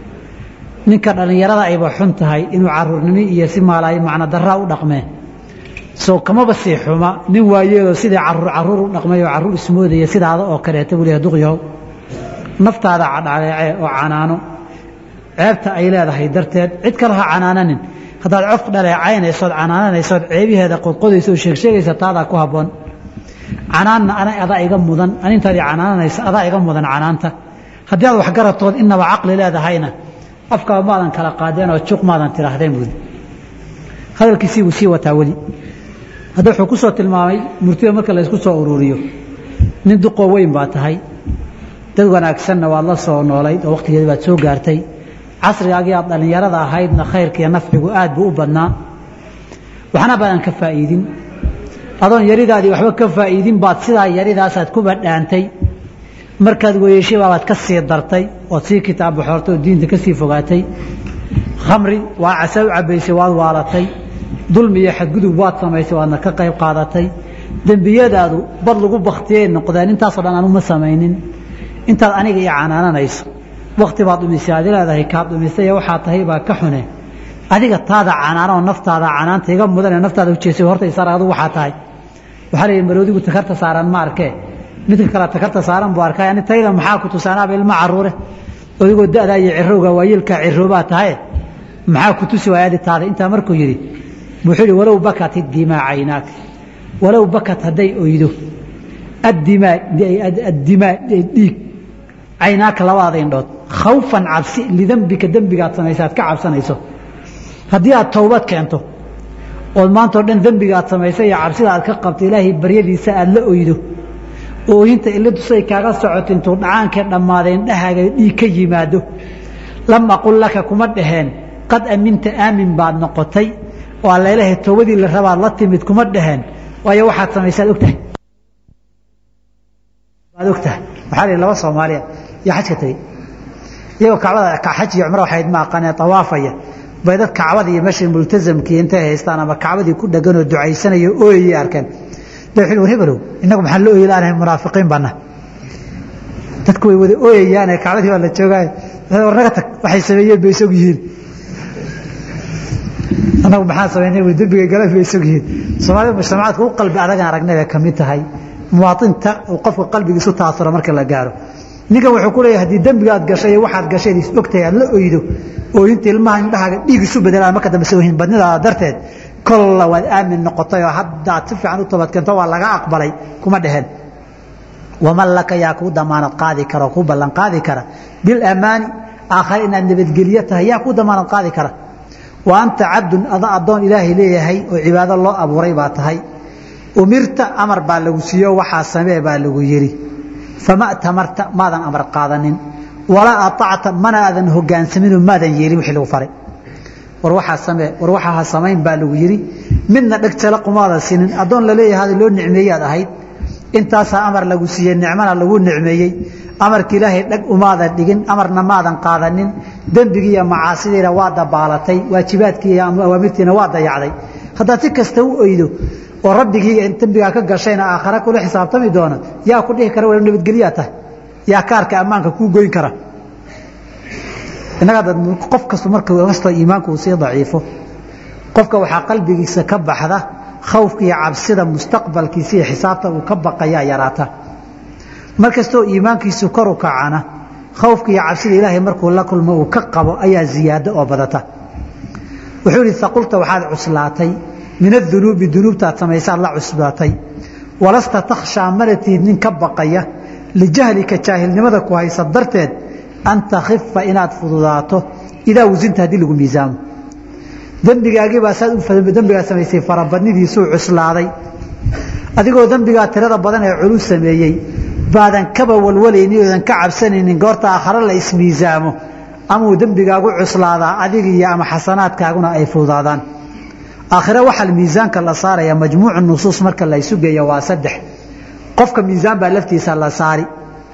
ninka dhallinyarada ayba xun tahay inuu caruurnimo iyo si maalaay macno daraa u dhaqmee soo kamaba sii xuma nin waayeeloo sidii caruur caruur u dhaqmay oo caruur ismoodaya sidaada oo kaleeta buu leeyahay duqyahow naftaada cadhaleece oo canaano ceebta ay leedahay darteed cid kale ha canaananin haddaad cof dhaleecaynaysood canaananaysood ceebaheeda qodqodaysa oo sheegsheegaysa taadaa ku habboon canaanna ana adaa iga mudan anintaadii canaananaysa adaa iga mudan canaanta haddii aad waxgaratood inaba caqli leedahayna afkaa maadan kala qaadeen oo juq maadan tidhaahdeen buudi hadalkiisii buu sii wataa weli hadda wuxuu ku soo tilmaamay murtida marka la ysku soo ururiyo nin duqoo weyn baa tahay dad wanaagsanna waad la soo noolayd oo wakhtigeedi baad soo gaartay casrigaagii aad dhallinyarada ahaydna khayrkiiyo nafcigu aad buu u badnaa waxna baadan ka faa'iidin adoon yaridaadii waxba ka faa'iidin baad sidaa yaridaasaad ku badhaantay markaad weyeeshay baabaad ka sii dartay ood sii kitaab baxoortay oo diinta ka sii fogaatay khamri waa casa u cabbaysay waad waalatay dulmi iyo xadgudub waad samaysay waadna ka qayb qaadatay dembiyadaadu bad lagu baktiyay noqdeen intaasoo dhan anuma samaynin intaad aniga io canaananayso wakti baad dhumisay aad leedahay kaad dhumisay waxaa tahay baa ka xune adiga taada canaanoo naftaada canaanta iga mudanee naftaada ujeesay horta isaar adu waxaa tahay waxaa leeyahy maroodigu takarta saaran ma arkee midka kale takarta saaran buu arkay ani tayda maxaa ku tusaanaaba ilma caruure odigoo da'daa iyo cirowga waayeelkaa ciroobaa tahaye maxaa ku tusi waaya adi taada intaa markuu yidhi wuxuu yidhi walow bakat iddimaa caynaak walow bakat hadday oydo addimaa dhiig caynaaka labadaada indhood khawfan cabsi lidembika dembigaad samaysa aad ka cabsanayso haddii aad towbad keento ood maantao dhan dembiga aad samaysay iyo cabsida aad ka qabto ilaahay baryadiisa aad la oydo ooyinta ilidusay kaaga socoto intuu dhacaankee dhammaaday indhahaaga dhiig ka yimaado lam aqul laka kuma dhaheen qad aminta aamin baad noqotay oo alla ilaahay towbadii la rabaad la timid kuma dhaheen waayo waxaad samaysaad ogtahay waad ogtahay waxaa lihi laba soomaaliya iyo xajka tegey iyagoo kacbada xaj iyo cumro waxayd ma aqaanee tawaafaya bay dad kacbada iyo meesha multazamkii intay haystaan ama kacbadii ku dhaganoo ducaysanayo ooyayay arkeen bay wuxuu war hebelow innagu maxaan la ooyi laanahay munaafiqiin banna dadku way wada ooyayaane kacbadii baa la joogaayo war naga tag waxay sameeyeen bay isog yihiin annagu maxaan samaynay wi dembiga galan bay isog yihiin soomaalida mujtamacaadka u qalbi adagan aragnay bay ka mid tahay muwaatinta uu qofka qalbigiisu taasuro marka la gaaro ninkan wuxuu ku leeyahay haddii dembiga aad gashay iyo waxaad gashay is ogtahay aad la oydo ooyinta ilmaha indhahaaga dhiig isu bedelaan marka dambe soohin badnidaada darteed kolla waad aamin noqotay oo haddaad si fiican u toobadkeento waa laga aqbalay kuma dheheen waman laka yaa kuu damaanad qaadi kara oo kuu ballan qaadi kara bilamaani aakhare inaad nabadgelyo tahay yaa kuu damaanad qaadi kara wa anta cabdun ada addoon ilaahay leeyahay oo cibaado loo abuuray baa tahay umirta amar baa lagu siiyo waxaa samee baa lagu yidhi fama tamarta maadan amar qaadanin walaa aacta mana aadan hogaansaminoo maadan yeelin wixii lagu faray war waxaa samee war waxaa ha samayn baa lagu yidhi midna dheg jala qumaadan siinin addoon laleeyahay loo nicmeeyaad ahayd intaasaa amar lagu siiyey nicmana lagu nicmeeyey amarka ilaahay dheg umaadan dhigin amarna maadan qaadanin dembigii iyo macaasidiina waa dabaalatay waajibaadkii iyo awaamirtiina waa dayacday haddaad si kasta u oydo oo rabbigii dembigaa ka gashayna aakhare kula xisaabtami doona yaa ku dhihi kara wa nabadgelyaa tahay yaa kaarka ammaanka kuu goyn kara innaga qof kastu marka kastoo iimaanku uu sii daciifo qofka waxaa qalbigiisa ka baxda khawfka iyo cabsida mustaqbalkiisa iyo xisaabta uu ka baqayaa yaraata mar kastoo iimaankiisu kor u kacana khawfka iyo cabsida ilaahay markuu la kulmo uu ka qabo ayaa ziyaado oo badata wuxuu ihi aqulta waxaad cuslaatay min adunuubi dunuubtaad samaysaad la cusbaatay walasta takhshaa mana tihid nin ka baqaya lijahlika jaahilnimada ku haysa darteed an takhifa inaad fududaato idaa wasinta haddii lagu miisaamo dembigaagiibaa saad dembigaa samaysay farabadnidiisuu cuslaaday adigoo dembigaa tirada badan ee culus sameeyey baadan kaba walwalaynin oodan ka cabsanaynin goorta aakhare la ismiisaamo amauu dembigaagu cuslaadaa adigiiyo ama xasanaadkaaguna ay fududaadaan aakhire waxaa miisaanka la saaraya majmuucu nusuus marka la isu geeya waa saddex qofka miisaan baa laftiisa la saari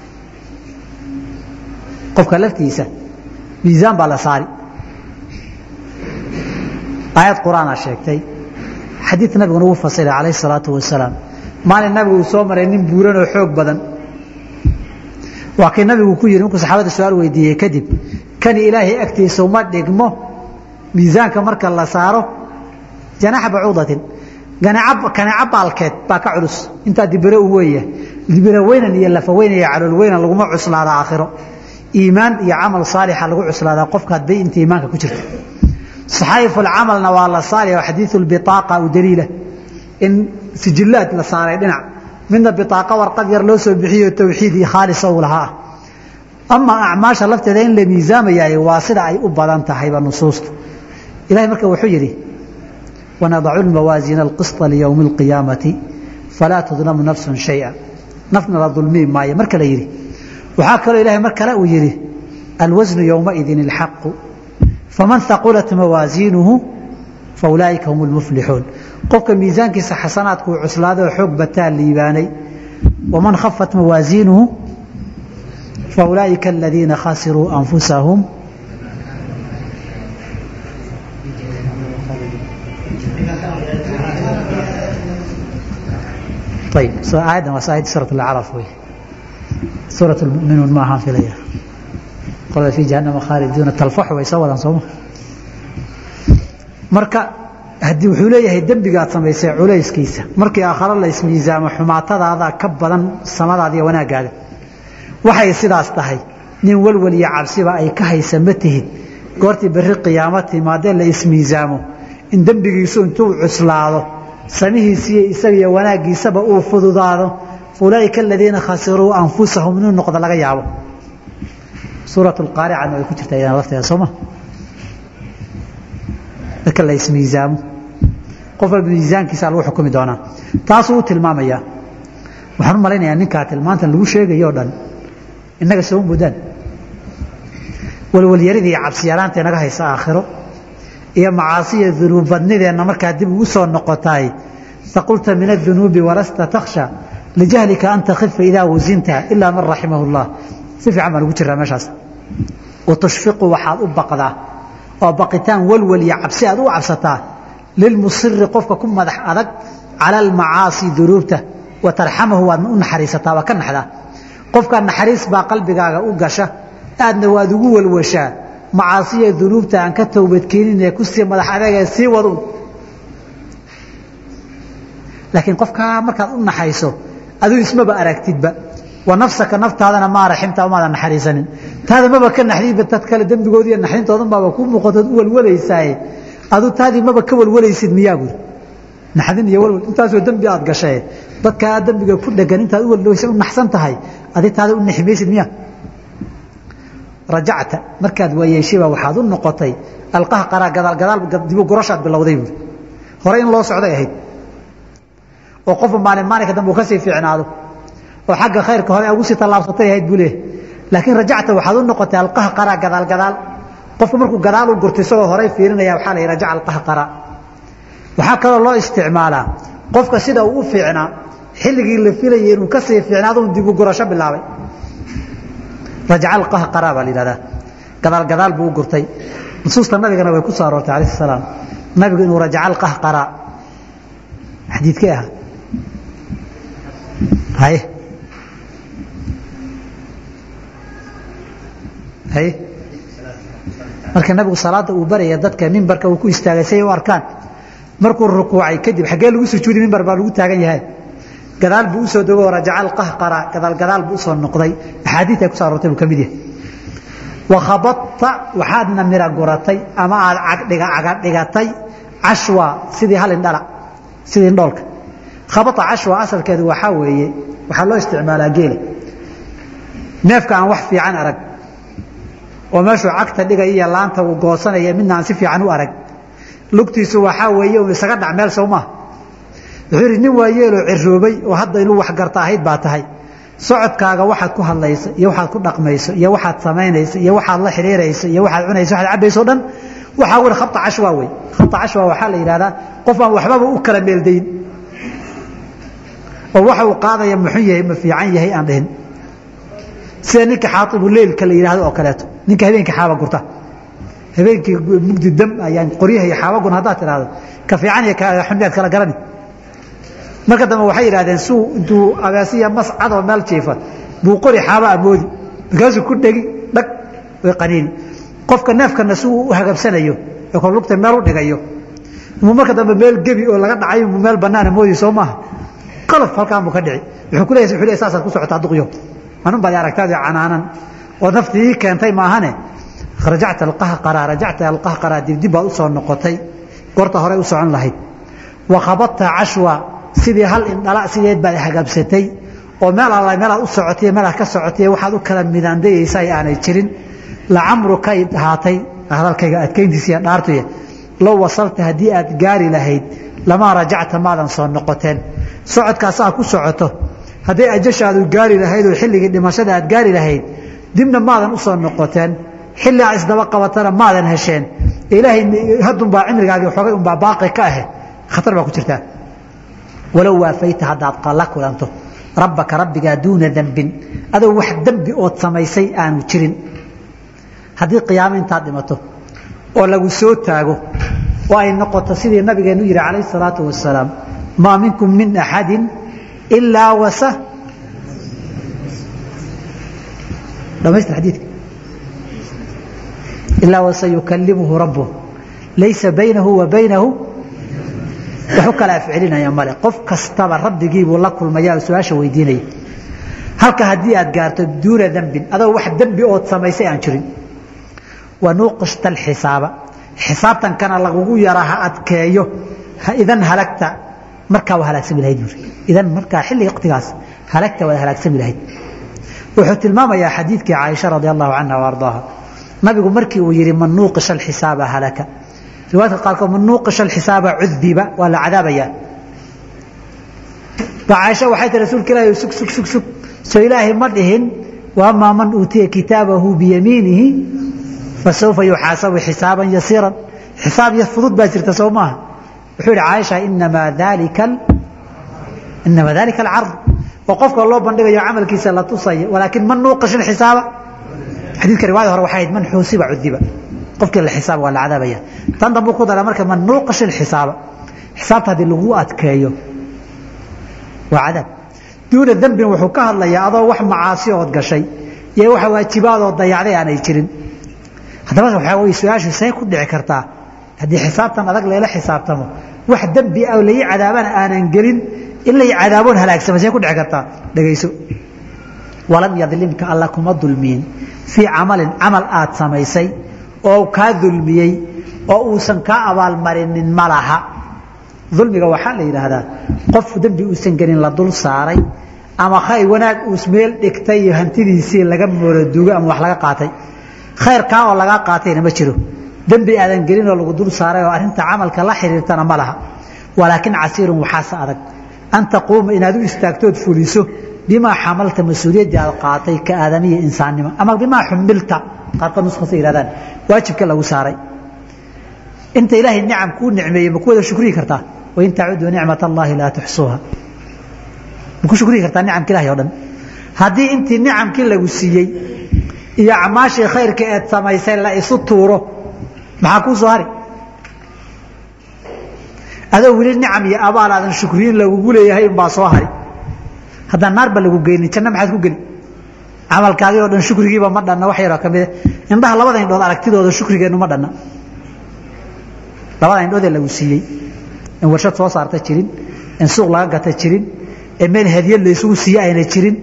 qofka laftiisa miisaan baa la saari aayad qur-aanaa sheegtay xadiid nabiguna uu fasiray calayh salaatu wasalaam maalin nabigu uu soo maray nin buuran oo xoog badan waa kii nabigu ku yidhi markuu saxaabada su-aal weydiiyey kadib kani ilaahay agtiisa uma dhigmo miisaanka marka la saaro janaxa bacuudatin kaneeco baalkeed baa ka culus intaa dibiro u weeya dibiro weynan iyo lafa weynan iyo calool weynan laguma cuslaada aakhiro iimaan iyo camal saalixa lagu cuslaadaa qofka hadbay inta iimaanka ku jirta saxaayifulcamalna waa la saari oo xadiiu biaaqa u daliila in sijillaad la saaray dhinac midna biaaqa warqad yar loo soo bixiyo tawxiid iyo khaalisa uu lahaa ama acmaasha lafteeda in la miisaamayaay waa sida ay u badan tahayba nusuusta ilahay marka wuxuu yidhi wanadacu lmawaasiina alqisطa liyowmi اlqiyaamati falaa tudlamu nafsu shaya nafna la dulmii maayo marka la yidhi waxaa kaloo ilahay mar kale uu yidhi alwasnu yowmaidin اlxaqu faman haqulat mawaasiinuhu faulaaئika hum اlmuflixuun qofka miisaankiisa xasanaadku uu cuslaaday oo xoog bataa liibaanay waman khafat mawaasiinuhu faulaaئika aladiina khasiruu anfusahum ayb aayaddan waa aayaddi suuraة اlacraf wey suuraة اlmuminuun ma ahaan filaya qolada fii jahannama khaaliduuna talfaxu way soo wadaan sooma marka haddii wuxuu leeyahay dembigaad samaysay culayskiisa markii aakhare la ismiisaamo xumaatadaada ka badan samadaada iyo wanaagaaga waxay sidaas tahay nin walwal iyo cabsiba ay ka haysa ma tihid goortii berri qiyaamo timaadee la ismiisaamo in dembigiisu intuu cuslaado samihiisiiyo isaga iyo wanaaggiisaba uu fududaado ulaaئika aladiina khasiruu anfusahum inuu noqdo laga yaabo suuraة اqaaricana way ku jirtaa iyana lafteeda sooma marka la ismiisaamo qof walba miisaankiisa lagu xukumi doonaa taasuu u tilmaamaya waxaan u malaynayaa ninkaa tilmaantan lagu sheegayo o dhan innaga soo mudaan walwalyaridii cabsiyaraanta inaga haysa aakhiro iyo macaasiya dunuub badnideenna markaa dib ugu soo noqotaay faqulta min aلdunuubi walasta takhsha lijahlika an takhifa idaa wasinta ilaa man raximahu اllah si fiican baan ugu jiraa meeshaas watushfiqu waxaad u baqdaa oo baqitaan walwal iyo cabsi aad u cabsataa lilmusiri qofka ku madax adag cala almacaasi dunuubta wa tarxamahu waadna u naxariisataa waa ka naxdaa qofkaa naxariis baa qalbigaaga u gasha aadna waad ugu walwashaa macaasiya dunuubta aan ka towbadkeenin ee kusii madax adagee sii wadu laakiin qofkaa markaad u naxayso aduu ismaba aragtidba wa nafsaka naftaadana maa raximta umaadan naxariisanin taada maba ka naxdinba dad kale dembigoodi iyo naxdintoodan baaba ku muuqatood u walwalaysaaye aduu taadii maba ka walwalaysid miyaa buuri naxdin iyo walwal intaasoo dembi aad gashae dadkaa dembiga ku dhegan intaad u walwaysa u naxsan tahay adi taada u naximaysid miya rajacta markaad waayeeshayba waxaad u noqotay alqaha qaraa gadaal gadaal dibu gurashaad bilowday buuri hore in loo socday ahayd oo qofba maalin maalinka dambe uu kasii fiicnaado oo xagga khayrka hore ugu sii tallaabsatay ahayd buu leeyahy laakiin rajacta waxaad u noqotay alqaha qaraa gadaal gadaal qofku markuu gadaal u gurto isagoo horay fiirinaya waxaa la yidhi rajaca alqaha qaraa waxaa kaloo loo isticmaalaa qofka sida uu u fiicnaa xilligii la filayay inuu kasii fiicnaado un dibu gurasho bilaabay rajaca alqaha qaraa baa la yidhahdaa gadaal gadaal buu u gurtay nusuusta nabigana way ku soo aroortay alayh salaam nabigu inuu rajaca alqaha qaraa xadiidkee ahaa haye haye marka nabigu salaada uu baraya dadka mimbarka uu ku istaagay say u arkaan markuu rukuucay kadib xaggee lagu sujuudi mimbar baa lagu taagan yahay gadaal buu usoo dogo rajaca alqahqara gadaal gadaal buu usoo noqday axaadiid ay ku soo aroortay buu ka mid yahay wakhabadta waxaadna mira guratay ama aad cagdhiga cagadhigatay cashwa sidii hal indhala sidii indhoolka khabata cashwa asalkeedu waxaa weeye waxaa loo isticmaalaa geela neefka aan wax fiican arag oo meeshuu cagta dhigaya iyo laanta uu goosanaya midna aan si fiican u arag lugtiisu waxaa weeye uu isaga dhac meel sow maaha wuxuu yidhi nin waayeeloo ciroobay oo hadda inuu wax garta ahayd baa tahay socodkaaga waxaad ku hadlayso iyo waxaad ku dhaqmayso iyo waxaad samaynayso iyo waxaad la xidhiirayso iyo waxaad cunayso waxaad cabayso o dhan waxaa weli khabta cashwa wey khabta cashwa waxaa la yidhahdaa qof aan waxbaba u kala meeldayn oo waxa uu qaadaya muxun yahay ma fiican yahay aan dhihin sida ninka xaaibu leylka la yidhahdo oo kaleeto ninka habeenkii xaaba gurta habeenkii mugdi dam ayaan qoryaha iyo xaabagun haddaad tidhahdo ka fiican iyo xunyaad kala garani marka dambe waxay yidhahdeen suu intuu abeesiya mascadoo meel jiifa buu qori xaaba amoodi markaasuu ku dhegi dhag way qaniini qofka neefkana si uu u hagabsanayo ee kor lugta meel u dhigayo imuu marka dambe meel gebi oo laga dhacay imuu meel banaana moodi soo maaha qalaf halkaan buu ka dhici wuxuu ku leeyahay wuxuu leeyahay saasaad ku socotaa duqyo anun baad aragtaadi canaanan oo naftii ii keentay maahane rajacta alqahqara rajacta alqahqara dibdib baad u soo noqotay goorta horey u socon lahayd wa khabadta cashwa sidii hal indhala sideed baad hagabsatay oo meel alla meelaad u socotay meelaad ka socotay waxaad u kala midaandayaysa aanay jirin lacamrukay ahaatay hadalkayga adkayntiisa iyo dhaartuya low wasalta haddii aad gaari lahayd lamaa rajacta maadan soo noqoteen socodkaas aad ku socoto hadday ajashaadu gaari lahayd oo xilligii dhimashada aad gaari lahayd dibna maadan u soo noqoteen xilli aad isdaba qabatana maadan hesheen ilaahay haddunbaa cimrigaagii xoogay unbaa baaqi ka ahe khatar baa ku jirtaa walow waafayta haddaad la kulanto rabbaka rabbigaa duuna dembin adoo wax dembi ood samaysay aanu jirin haddii qiyaamo intaad dhimato oo lagu soo taago oo ay noqoto sidii nabigeenu yihi calayh salaatu wasalaam maa minkum min axadi ilaa wasa dhamaystir xadiidka ilaa wasayukalimuhu rabbuh laysa baynahu wa baynahu waxu kala afcelinaya male qof kastaba rabbigiibuu la kulmaya oo su-aasha weydiinaya halka haddii aad gaarto duuna dembin adoo wax dembi ood samaysay aan jirin wanuuqishta alxisaaba xisaabtankana lagugu yara ha adkeeyo idan halagta markaa waa halaagsami lahayd buuri idan markaa xilliga waqtigaas halagta waad halaagsami lahayd wuxuu tilmaamayaa xadiidkii caaisha radi allahu canha wa ardaaha nabigu markii uu yihi man nuuqisha alxisaaba halaka riwaayadka qaarkood man nuuqisha alxisaaba cudiba waa la cadaabayaa ba caaisha waxay tii rasuulka ilaahi sug sug sug sug soo ilaahay ma dhihin waamaa man uutiya kitaabahu biyamiinihi fasawfa yuxaasabu xisaaban yasiiran xisaab ya fudud baa jirta soo maaha wuxuu yihi caaisha inamaa dalika inamaa dalika alcard oo qofka loo bandhigayo camalkiisa la tusaya walaakin man nuuqish xisaaba xadiidka riwaayada hore waxay ahayd man xuusiba cudiba qofkii la xisaaba waa la cadaabaya tan dambu ku dara marka man nuuqish xisaaba xisaabta haddii lagu adkeeyo waa cadaab duuna dembin wuxuu ka hadlayaa adoo wax macaasi ood gashay iyo waxa waajibaadoo dayacday aanay jirin haddaba waxaa wey su-aashu say ku dhici kartaa haddii xisaabtan adag layla xisaabtamo wax dembi ah lai cadaabana aanan gelin in lay cadaaboon halaagsama say ku dhici kartaa dhegayso walam yadlimka alla kuma dulmiyin fii camalin camal aad samaysay oo kaa dulmiyey oo uusan kaa abaalmarinin ma laha dulmiga waxaa la yidhaahdaa qof dembi uusan gelin la dul saaray ama khayr wanaag uus meel dhigtay iyo hantidiisii laga mooladuugo ama wax laga qaatay khayr kaa oo lagaa qaatayna ma jiro dembi aadan gelin oo lagu dul saaray oo arrinta camalka la xiriirtana ma laha walaakin casiirun waxaase adag an taquuma inaad u istaagtood fuliso bimaa xamalta mas-uuliyaddii aad qaatay ka aadamiya insaannimo ama bimaa xumilta qaarkood nuskasa yihahdaan waajibka lagu saaray inta ilaahay nicam kuu nicmeeyey ma ku wada shukriyi kartaa wain tacuduu nicmat allaahi laa tuxsuuha ma ku shukriyi kartaa nicamka ilahay o dhan haddii intii nicamkii lagu siiyey iyo acmaashii khayrka eed samaysay la isu tuuro maxaa kuu soo hari adoo weli nicam iyo abaal aadan shukriyin lagugu leeyahay unbaa soo hari haddaan naarba lagu geynin janno maxaad ku geli camalkaagii oo dhan shukrigiiba ma dhanna wax yaroo ka mida indhaha labada indhood aragtidooda shukrigeennu ma dhanna labada indhoodee lagu siiyey in warshad soo saarta jirin in suuq laga gata jirin ee meel hadiyad laysugu siiye ayna jirin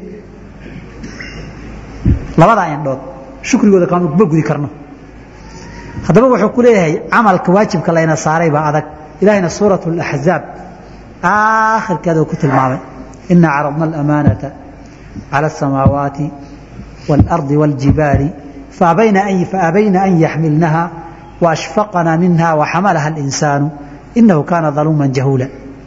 labadaa indhood shukrigooda kama gudi karno haddaba wuxuu ku leeyahay camalka waajibka layna saaray baa adag ilahayna suurat اlaxzaab aakhirkeeda ku tilmaamay ina caradna alamaanata cala asamaawaati wاlardi wاljibaali faabayna an yaxmilnaha waashfaqna minha waxamalaha اlinsaanu inahu kaana daluuma jahuula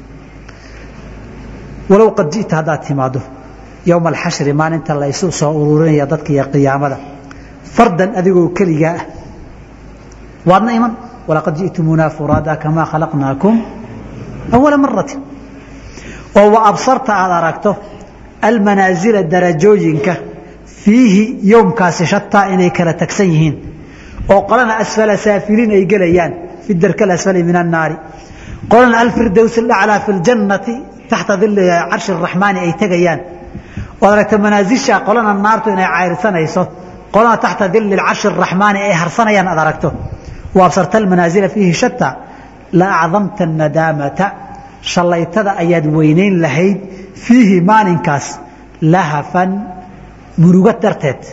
walow qad ji'ta haddaad timaado yowma alxashri maalinta la isu soo ururinaya dadka iyo qiyaamada fardan adigoo keligaa ah waadna iman walaqad ji'tumuunaa furaada kamaa khalaqnaakum awala marati oo wa absarta aad aragto almanaasila darajooyinka fiihi yowmkaasi shataa inay kala tagsan yihiin oo qolana asfala saafiliin ay gelayaan fi darki alasfali min annaari qolana alfirdows alaclaa fi ljannati taxta dili carshi araxmaani ay tegayaan oad aragto manaasisha qolana naartu inay cayrsanayso qolana taxta dili carshi araxmaani ay harsanayaan aad aragto wa absarta almanaasila fiihi shata la acdamta nadaamata shallaytada ayaad weynayn lahayd fiihi maalinkaas lahafan murugo darteed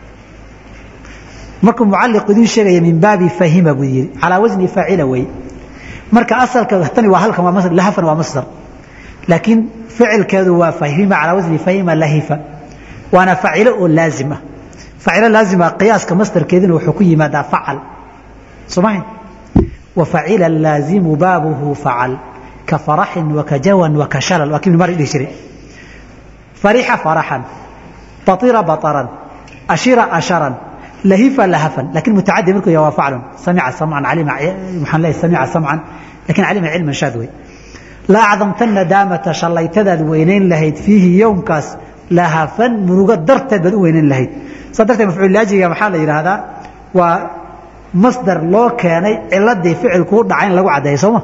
markuu mucaliq idiin sheegaya min baabi fahima buu yidhi calaa wasni faacila wey marka asalka tani waa halkan waa lahafan waa masdar laakiin ficilkeedu waa fahima calaa wasni fahima lahifa waana facilo oo laazim ah facilo laazima qiyaaska masdarkeedina wuxuu ku yimaadaa facal somahin wa facila laazimu baabuhu facal ka faraxin wakajawan wakashalal waa kii mari dhihi jiray farixa faraxan baira baطaran ashira asharan lahifa lahafan lakin mutacadi markuu yahay waa faclun samica samcan alima waxaan leeyahay samica samcan lakin calima cilman shaad wey la acdamta nadaamata shallaytadaad weynayn lahayd fiihi yowmkaas lahafan murugo darteed baad u weynayn lahayd saa darteed mafcuul laajiga maxaa la yidhaahdaa waa masdar loo keenay ciladii ficilkuu dhaca in lagu caddeeyo sooma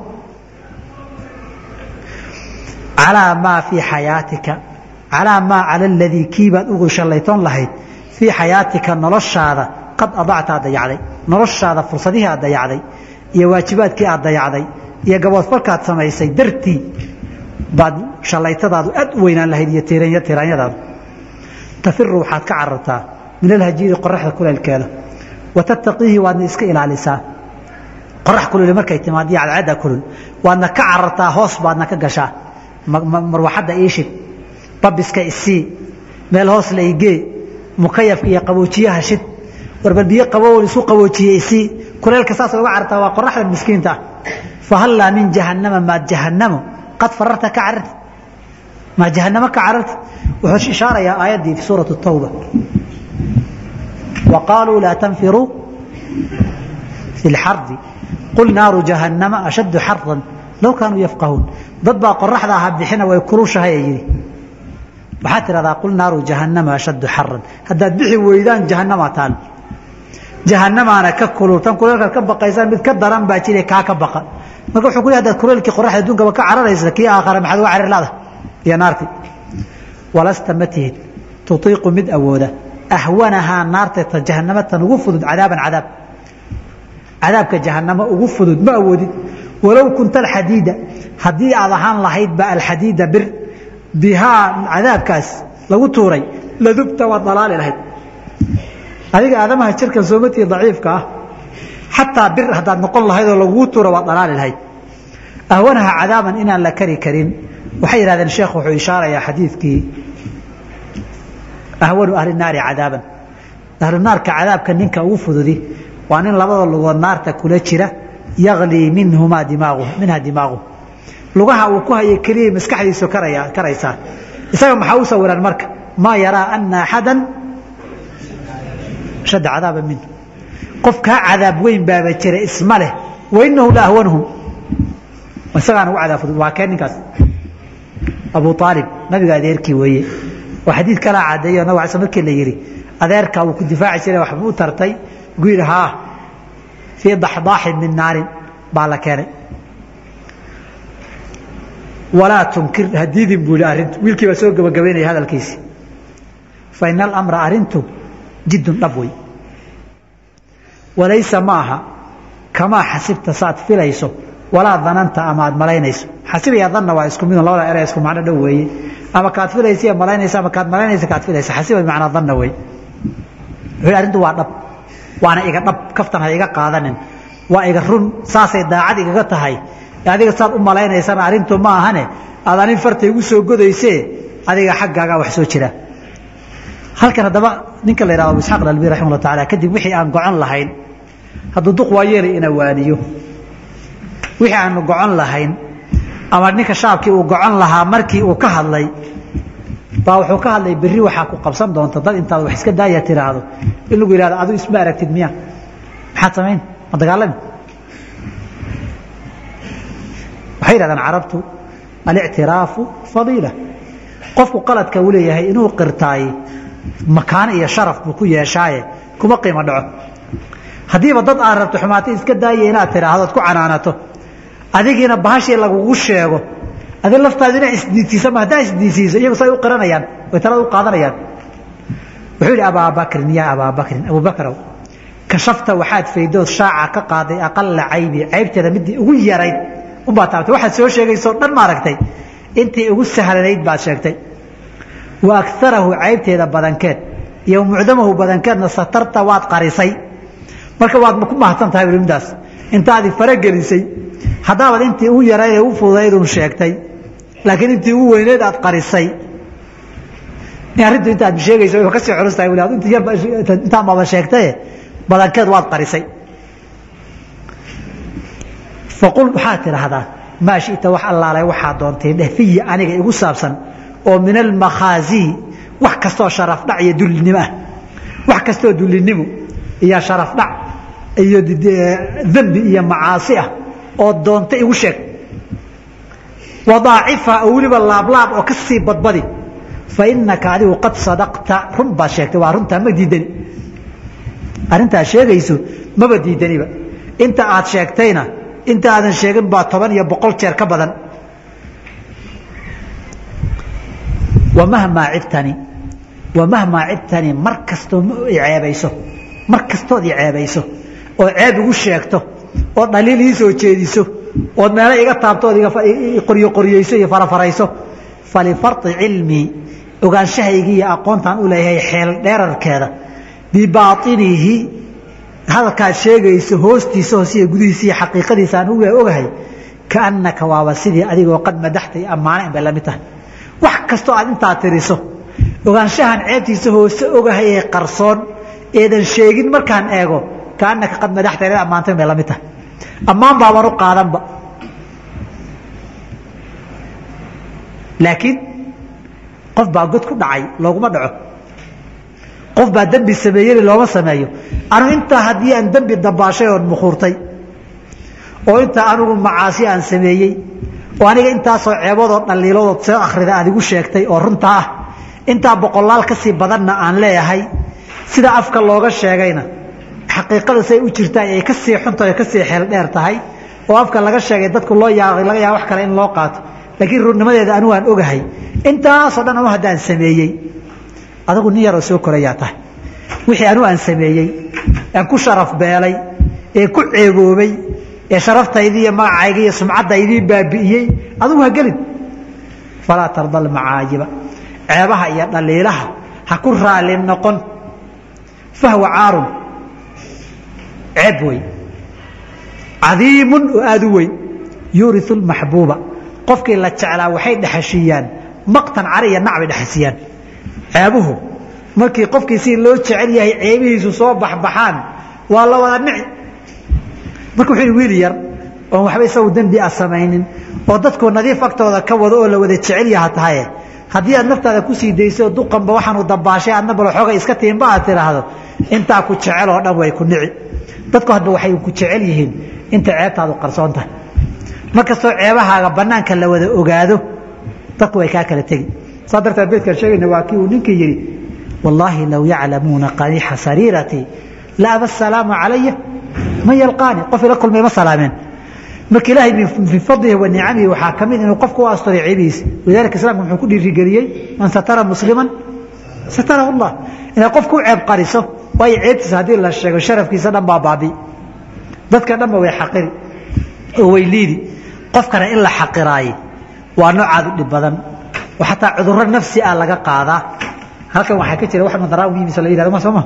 calaa maa fii xayaatika calaa maa cala aladii kiibaad ugu shallaytoon lahayd fii xayaatika noloshaada qad adacta aad dayacday noloshaada fursadihii aad dayacday iyo waajibaadkii aad dayacday iyo gaboodfalkaad samaysay dartii baad shallaytadaadu aad u weynaan lahayd iyo tiraanyadaadu tafiru waxaad ka carartaa min alhajiiri qoraxda kuleelkeeda wa tattaqiihi waadna iska ilaalisaa qorax kululi markay timaad iyo cadcadda kulul waadna ka carartaa hoos baadna ka gashaa marwaxadda iishid babiska isii meel hoos la igee mukayafka iyo qaboojiyaha shid warbar biyo qabow isu qaboojiye isii kuleelka saas uga carartaa waa qoraxda miskiinta ah fahallaa min jahannama maad jahannamo qad fararta ka cararti maa jahannamo ka cararti wuxuu ishaarayaa aayaddii fi suurati tawba wa qaaluu laa tanfiruu fi lxardi qul naaru jahannama ashaddu xaran low kaanuu yafqahuun dad baa qoraxda aha bixina way kulushahay ee yidhi waxaad tidhahdaa qul naaru jahannama ashaddu xaran haddaad bixi weydaan jahannama taal jahannamaana ka kulul tan kuleelkaad ka baqaysaan mid ka daran baa jire kaa ka baqa marka wuxuu ku leey hadaad kuleelkii qoraxda adduunkaba ka cararaysa kii aakhara maxaad uga carir laada iyo naartii walasta ma tihid tutiiqu mid awooda ahwanahaa naarta ta jahannama tan ugu fudud cadaaban cadaab cadaabka jahannamo ugu fudud ma awoodid walow kunta alxadiida haddii aad ahaan lahaydba alxadiida bir bihaa cadaabkaas lagu tuuray ladubta waad dhalaali lahayd adiga aadamaha jirkan soomatii daciifka ah xataa bir haddaad noqon lahayd oo lagugu tuuro waad dhalaali lahayd ahwanaha cadaaban inaan la kari karin waxay yidhahdeen sheekh wuxuu ishaarayaa xadiidkii ahwanu ahli naari cadaaban ahlu naarka cadaabka ninka ugu fududi waa nin labada lugood naarta kula jira yaglii minhumaa dimaagu minha dimaagu lugaha uu ku hayay keliya maskaxdiisu karaya karaysaa isaga maxaa u sawiran marka maa yaraa ana axadan shadda cadaaba minhu qof kaa cadaab weyn baaba jira isma leh wainahu la ahwanhum isagaan ugu cadaab fudud waa kee ninkaas abu aalib nabiga adeerkii weeye oo xadiid kalaa cadeeyo nabig ala sl markii la yidhi adeerkaa wuu ku difaaci jiray waxba u tartay gu yidhi haa fii daxdaaxin min naarin baa la keenay walaa tunkir hadiidin buu yihi arrintu wiilkii baa soo gabagabaynaya hadalkiisi fa ina alamra arrintu jiddun dhab wey walaysa ma aha kamaa xasibta saaad filayso walaa dananta ama aad malaynayso xasibaya danna waa isku midun labada ere isku macno dhow weeye ama kaad filaysa malaynaysa ama kaad malaynaysa kaad filaysa xasiba bimacnaa danna wey wuxuu arrintu waa dhab waana iga dhab kaftan ha iga qaadanin waa iga run saasay daacad igaga tahay adiga saad u malaynaysana arrintu ma ahane aad anin farta igu soo godaysee adiga xaggaagaa wax soo jira halkan haddaba ninka la yihahdo abu isxaaq albi raximah llah taala kadib wixii aan gocon lahayn hadduu duq waa yeelay ina waaniyo wixii aanu gocon lahayn ama ninka shaabkii uu gocon lahaa markii uu ka hadlay baa wuxuu ka hadlay berri waxaa ku qabsan doonta dad intaad wax iska daaya tiraahdo in lagu yihahdo adu isma aragtid miya maxaad samayn ma dagaalami waxay yidhahdaan carabtu alictiraafu fadiila qofku qaladka uu leeyahay inuu qirtaay makaano iyo sharaf buu ku yeeshaaye kuma qiimo dhaco haddiiba dad aad rabto xumaatay iska daaya inaad tidhaahdo ad ku canaanato adigiina bahashii lagugu sheego adi laftaadu ina isdiidsiisa ma haddaa isdiidsiiso iyagu say u qiranayaan way talada u qaadanayaan wuxuu yidhi abaa bakrin yaa abaa bakrin abubakrow kashafta waxaad faydood shaaca ka qaaday aqala caybi caybteeda midii ugu yarayd unbaa taabtay waxaad soo sheegaysoo dhan maaragtay intii ugu sahlanayd baad sheegtay wa akarahu caybteeda badankeed iyo mucdamahu badankeedna satarta waad qarisay marka waad ku mahadsan tahay bui midaas intaadi faragelisay haddaabaad intii ugu yarayd ee u fududaydun sheegtay laakiin intii ugu weyneyd aad qarisay arrintu intaad sheegayso way kasii culus tahay wli int yar intaan baaba sheegtaye badankeed waad qarisay faqul waxaad tidhaahdaa maa shita wax allaalay waxaa doontay dheh fiyi aniga igu saabsan oo min almakhaazii wax kastoo sharafdhac iyo dullinimo ah wax kastoo dullinimo iyo sharafdhac iyo dembi iyo macaasi ah oo doonta igu sheeg wadaacifa oo weliba laablaab oo ka sii badbadi fa inaka adigu qad sadaqta run baad sheegtay waa runtaa ma diidani arrintaad sheegayso maba diidaniba inta aad sheegtayna inta aadan sheegin baa toban iyo boqol jeer ka badan wamahmaa cibtani wamahmaa cibtani mar kastoo ceebayso mar kastood i ceebayso oo ceeb igu sheegto oo dhaliil ii soo jeediso ood meelo iga taabto ood qoryo qoryeyso iyo farafarayso falifardi cilmii ogaanshahaygii iyo aqoontaan u leeyahay xeel dheerarkeeda bibaainihi hadalkaad sheegayso hoostiisa hoosiya gudihiisa iyo xaqiiqadiisa aan uga ogahay kaannaka waaba sidii adigoo qad madaxtay ammaanayn bay la mid tahay wax kastoo aad intaa tiriso ogaanshahan ceebtiisa hoose ogahay ee qarsoon eedan sheegin markaan eego kaanaka qad madaxta inaad ammaantay bay la mid tahay ammaan baaban u qaadanba laakiin qof baa god ku dhacay looguma dhaco qof baa dembi sameeyey looma sameeyo anu intaa haddii aan dembi dabaashay oon mukhuurtay oo intaa anigu macaasi aan sameeyey oo aniga intaasoo ceebadoo dhaliiladood soo akhrida aad igu sheegtay oo runta ah intaa boqolaal ka sii badanna aan leeyahay sida afka looga sheegayna xaqiiqada say u jirtaan ay ka sii xuntahay ka sii xeel dheer tahay oo afka laga sheegay dadku loo yaabay laga yaaba wax kale in loo qaato laakiin runnimadeeda anigu aan ogahay intaasoo dhan anu haddaan sameeyey adagu nin yaroo soo korayaa tahay wixii anu aan sameeyey aan ku sharaf beelay ee ku ceeboobay ee sharaftaydi iyo magacayga iyo sumcaddaydii baabi'iyey adugu ha gelin falaa tarda almacaajiba ceebaha iyo dhaliilaha ha ku raali noqon fahwa caarun ceeb wey cadiimun oo aada u weyn yuuriu lmaxbuuba qofkii la jeclaa waxay dhexashiiyaan maqtan cari iyo nac bay dhexasiyaan ceebuhu markii qofkii si loo jecel yahay ceebihiisu soo baxbaxaan waa la wada nici marka wuxuu wiil yar oon waxba isagu dembi a samaynin oo dadku nadiif agtooda ka wado oo la wada jecel yaha tahaye haddii aad naftaada kusii dayso duqanba waxaanu dabaashay aadna bal xooga iska tiinba aad tidhaahdo intaa ku jecel oo dhan way ku nici dadku hadba waxay ku jecel yihiin inta ceebtaadu qarsoon tahay markastoo ceebahaaga banaanka la wada ogaado dadku way kaa kala tegi saa darteed beedkaan sheegayna waa kii uu ninkii yidhi wallaahi low yaclamuuna qaniixa sariiratii la aba asalaamu calaya man yalqaani qof ila kulmay ma salaameen marka ilaahay min fadlihi wa nicamihi waxaa ka mid inuu qofku u asturay ceebihiisa walidalika islamka muxuu ku dhiirigeliyey man satara musliman satarahu allah inaad qofku u ceeb qariso waayo ceebtiisa haddii la sheego sharafkiisa dhan baa baabi dadka dhanba way xaqiri oo way liidi qofkana in la xaqiraaye waa noocaad u dhib badan oo xataa cudurro nafsi ah laga qaadaa halkan waxaa ka jira wax madaraawiimisa la yihahdo ma soo ma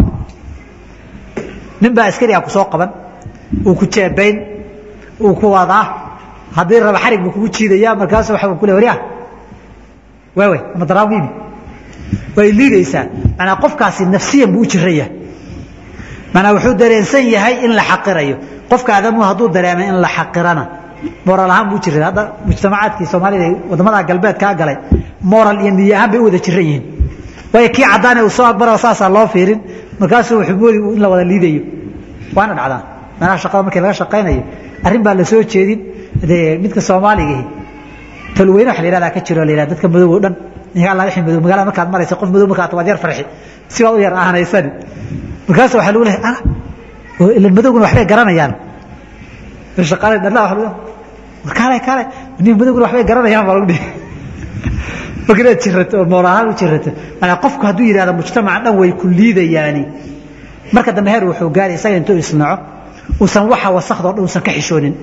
nin baa askari ah ku soo qaban uu ku jeebayn uu ku wadaa haddii raba xarig buu kugu jiidaya markaasu waxa ku le waryaa waawey madaraawiimi way liidaysaa manaa qofkaasi nafsiyan buu u jiran yahay manaa wuxuu dareensan yahay in la xaqirayo qofka aadamuhu hadduu dareemay in la xaqirana moral ahaan buu jiray hadda mujtamacaadkii soomaalida wadamada galbeedkaa galay moral iyo niyo ahaan bay u wada jiran yihiin waayo kii caddaane uu soo aqbaro saasaa loo fiirin markaasuu wuxuu moodi in la wada liidayo waana dhacdaa meelaha shaqada markii laga shaqaynayo arrin baa la soo jeedin dee midka soomaaligahi talweyne waxa la yihahdaa ka jiro la yihahda dadka madow oo dhan ninka alla wixii madow magaalada markaad maraysa qof madow markaad waad yar farxi si baad u yar ahanaysani markaas waxaa lagu lehay ah ilan madowguna waxbay garanayaan shaqaale dhalla waxa lagu war kaale kaale nin madowguna waxbay garanayaan baa lagu dhihi marka inaad jirato oo moor ahaan u jirato maanaa qofku hadduu yidhahdo mujtamaca dhan way ku liidayaani marka dambe heer wuxuu gaari isaga intuu isnaco uusan waxa wasakda o dhan uusan ka xishoonin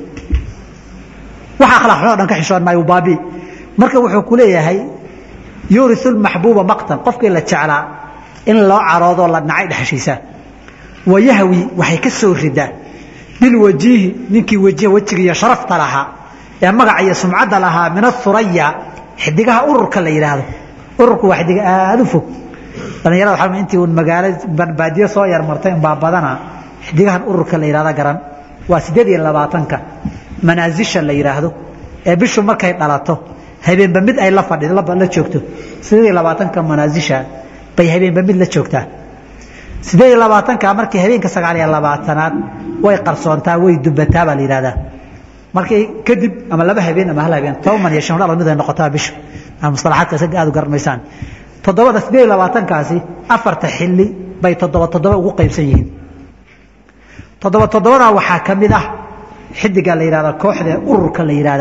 waxa akhlaaq xumo o dhan ka xishoon maayo baabi marka wuxuu ku leeyahay yuuriu lmaxbuuba maqtan qofkii la jeclaa in loo caroodoo la nacay dhexashiisaa wayahwi waxay ka soo ridaa bilwajiihi ninkii wajh wejiga iyo sharafta lahaa ee magaca iyo sumcadda lahaa min athuraya xidigaha ururka la yidhaahdo ururku waa xidig aada u fog dhallinyarada waxaa intii uun magaalo baadiyo soo yar martay unbaa badana xidigahan ururka la yidhahda garan waa siddeed iyo labaatanka manaasisha la yidhaahdo ee bishu markay dhalato habeenba mid ay la fadhi la joogto siddeed iyo labaatanka manaasisha bay habeenba mid la joogtaa siddeed iyo labaatanka markii habeenka sagaal iyo labaatanaad way qarsoontaa way dubataa baa la yidhahdaa markii kadib ama laba habeen ama hal habeen toban iyo shan dhal mid ay noqotaa bishu mustalaxaadka isaga aad u garanaysaan toddobada siddeed iyo labaatankaasi afarta xilli bay toddoba toddoba ugu qaybsan yihiin toddoba toddobadaa waxaa ka mid ah xidiga la yidhahda kooxda ururka la yidhahda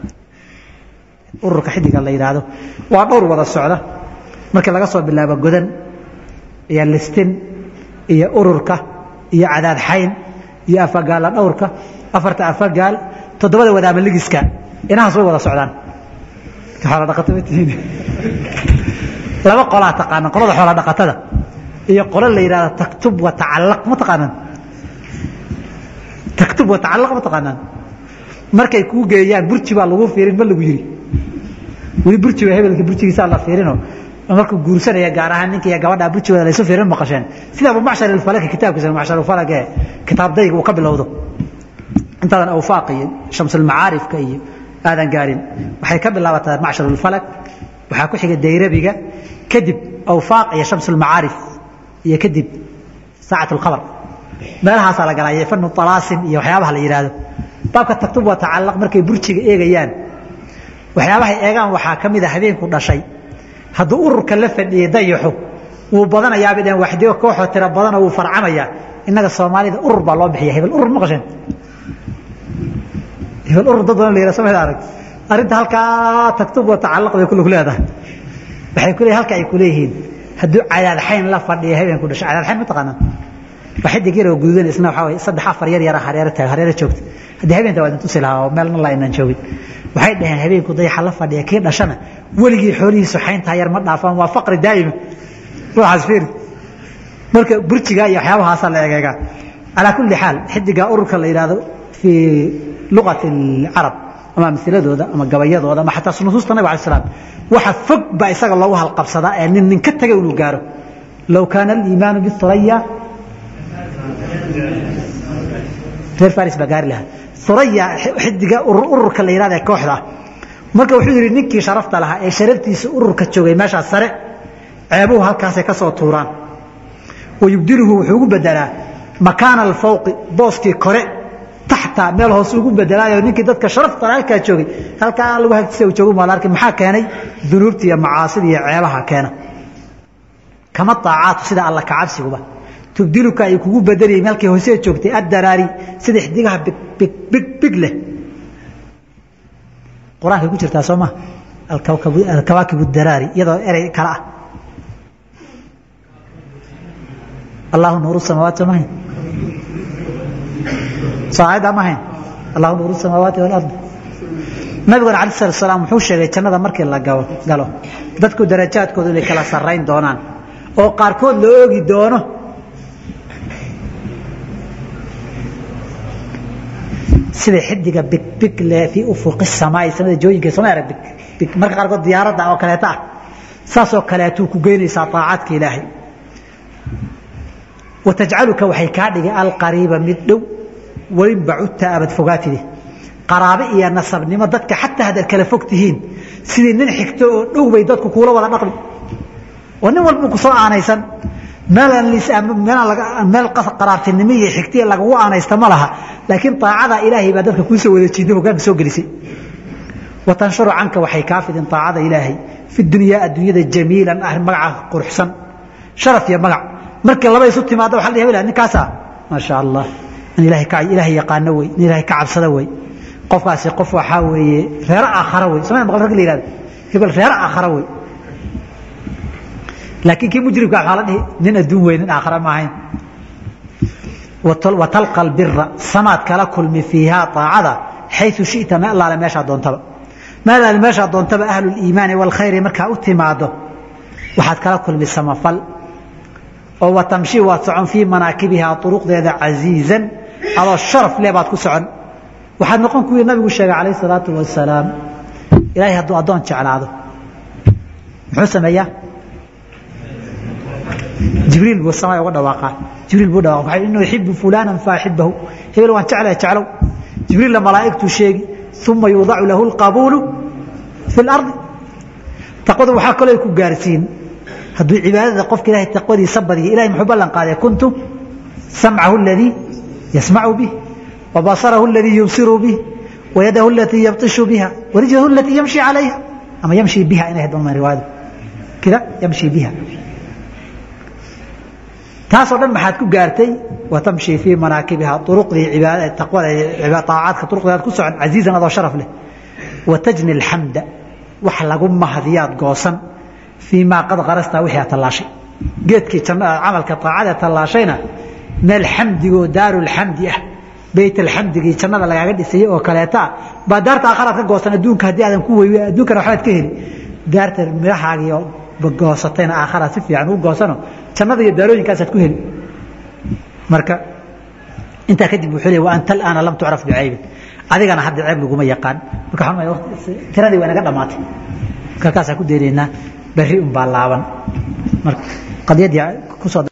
ururka xidiga la yidhaahdo waa dhowr wada socda markii laga soo bilaabo godan iyo listin iyo ururka iyo cadaad xayn iyo afagaala dhowrka afarta afagaal toddobada wadaama ligiska inahaas way wada socdaan xoola dhaqato ma tihiin laba qolaa taqaanaan qolada xoola dhaqatada iyo qolo la yidhahdo taktub wa tacallaq ma taqaanaan taktub wa tacallaq ma taqaanaan markay kuu geeyaan burji baa lagu fiirin ma lagu yiri weli burjiga hebelka burjigiisaa la fiirino markuu guursanaya gaar ahaan ninka iyo gabadha burjigooda laysu fiirin maqasheen sida abu macshar alfalaki kitaabkiisa macshar alfalak ee kitaabdayga uu ka bilowdo intaadan awfaaq iyo shamsulmacaarifka iyo aadan gaarin waxay ka bilaabataa macshar alfalak waxaa ku xiga dayrabiga kadib awfaaq iyo shamsulmacaarif iyo kadib saacat alkhabar meelahaasaa la galaya fanu talaasim iyo waxyaabaha la yidhaahdo baabka taktub waa tacallaq markay burjiga eegayaan waxyaabahay eegaan waxaa ka mid a habeenku dhashay hadduu ururka la fadhiyey dayaxu wuu badanayaabay dhaheen waxdigo kooxoo tiro badanoo wuu farcamayaa innaga soomaalida urur baa loo bixiya hebel urur ma qasheen hebel urur dad badan la yidhaha samada arag arrinta halkaa taktub waa tacallaq bay kulug leedahay waxay ku leeyihin halka ay ku leeyihiin hadduu cadaadxayn la fadhiyo habeenku dhashay cadaadxayn ma taqaanaa waa xidig yar oo gududan isna waxaa waye saddex afar yar yara hareero taag hareero joogta haddii habeenta waa idin tusi lahaa oo meelna la inaan joogin waxay dhaheen habeenku dayaxa la fadhiya kii dhashana weligii xoolihiisu xayntaa yar ma dhaafaan waa faqri daa'ima ruuxaas fiiri marka burjiga iyo waxyaabahaasaa la egeegaa calaa kulli xaal xidiga ururka la yidhaahdo fii luqati alcarab ama amhiladooda ama gabayadooda ama xataa nusuusta nabig alay slam waxa fog baa isaga loogu halqabsadaa ee nin nin ka tagay inuu gaaro low kaana aliimaanu bisuraya reer faris baa gaari lahaa suraya xidiga ururka la yidhahda ee kooxda ah marka wuxuu yidhi ninkii sharafta lahaa ee sharaftiisa ururka joogay meeshaas sare ceebuhu halkaasay ka soo tuuraan wayubdiluhu wuxuu ugu bedelaa makaana alfawqi booskii kore taxta meel hoose ugu bedelaayo ninkii dadka sharafta lahaa halkaa joogay halkaa lagu hagtisa uu joogu maala arki maxaa keenay dunuubta iyo macaasida iyo ceebaha keena kama taacaatu sida alla kacabsiguba tubdiluka ay kugu bedelayeen halkii hoosee joogtay addaraari sida xidigaha big big big big leh qur-aankay ku jirtaa soo ma alkawaakib daraari iyadoo erey kale ah allahu nuuru samaawaati ma hayn soo aayaddaa ma hayn allahu nuuru samaawaati walard nabiguna alai slat salaam wuxuu sheegay jannada markii la galo dadku darajaadkoodu inay kala sarrayn doonaan oo qaarkood la oogi doono sida xidiga bigbig le fii ufuqi samaai samada jooyinka sama arag big marka qaarkood diyaaradda oo kaleeta ah saasoo kaleetuu ku geynaysaa طaacadka ilaahay watajcaluka waxay kaa dhigay alqariiba mid dhow welin bacudta abad fogaatide qaraabe iyo nasabnimo dadka xataa haddaad kala fog tihiin sidii nin xigto oo dhow bay dadku kuula wada dhaqmi oo nin walba kusoo aanaysan meel qaraartinimo iyo xigtiya lagagu aanaysta ma laha laakiin aacada ilaahay baa dadka kuusoo wada jiida hogaanka soo gelisay watanshuru canka waxay kaa fidin aacada ilaahay fi dunyaa adduunyada jamiilan ah magaca quruxsan sharaf iyo magac markii laba isu timaada waa la hebel ninkaasa maasha allah in ilaahay yaqaano wey in ilaahay ka cabsada wey qofkaasi qof waxaa weeye reero aakhara wey samay maqal rag la yihahdo hebel reero aakhara wey laakiin kii mujrimka waxaa la dhihi nin adduun wey nin aakhara ma ahayn watalqa albira samaad kala kulmi fiihaa aacada xayu shita ma allaale meeshaa doontaba ma allaale meeshaa doontaba ahlu liimaani waalkhayri markaa u timaado waxaad kala kulmi samafal oo watamshi waad socon fii manaakibihaa uruqdeeda casiizan adoo sharaf leh baad ku socon waxaad noqon kuwii nabigu sheegay calayh salaatu wasalaam ilaahay hadduu addoon jeclaado muxuu sameeyaa jibriil buu samaya uga dhawaaqaa jibriil buu dhawaqa waxay inuu yuxibu fulanan faaxibahu hebel waan jeclahay jeclow jibriilla malaa'igtuu sheegi uma yuudacu lahu alqabuulu fi lardi taqwada waxaa kaloo ku gaarsiin hadduu cibaadada qofka ilahay taqwadiisa badiya ilahay muxuu ballan qaaday kuntu samcahu aladii yasmacu bih wa basarahu aladii yubsiru bih wa yadahu alatii yabtishu biha wa rijlahu alatii yamshi calayha ama yamshi biha inay hayd balma riwaayadu kida yamshi biha taasoo dhan maxaad ku gaartay watamshi fii manaakibiha uruqdii aacaadka uruqdeedaad ku socon casiizan adoo sharaf leh watajni alxamda wax lagu mahadiyaad goosan fii maa qad qarastaa wixii aad tallaashay geedkii camalka aacada tallaashayna meel xamdigoo daarulxamdi ah beyt alxamdigii jannada lagaaga dhisayey oo kaleeta ah baa daarta aakharaad ka goosan adduunka haddii aadan ku wey adduunkana waxbaad ka heli daarta midhahaagiio goosatayna aakharaad si fiican u goosano jannada iyo daarooyinkaasaad ku heli marka intaa kadib wuxuu leey wa anta alaana lam tucraf bicaybin adigana hadda ceeb laguma yaqaan marka tiradii waa inaga dhammaatay kalkaasaan ku daynaynaa berri unbaa laaban marka qadiyadii kusoo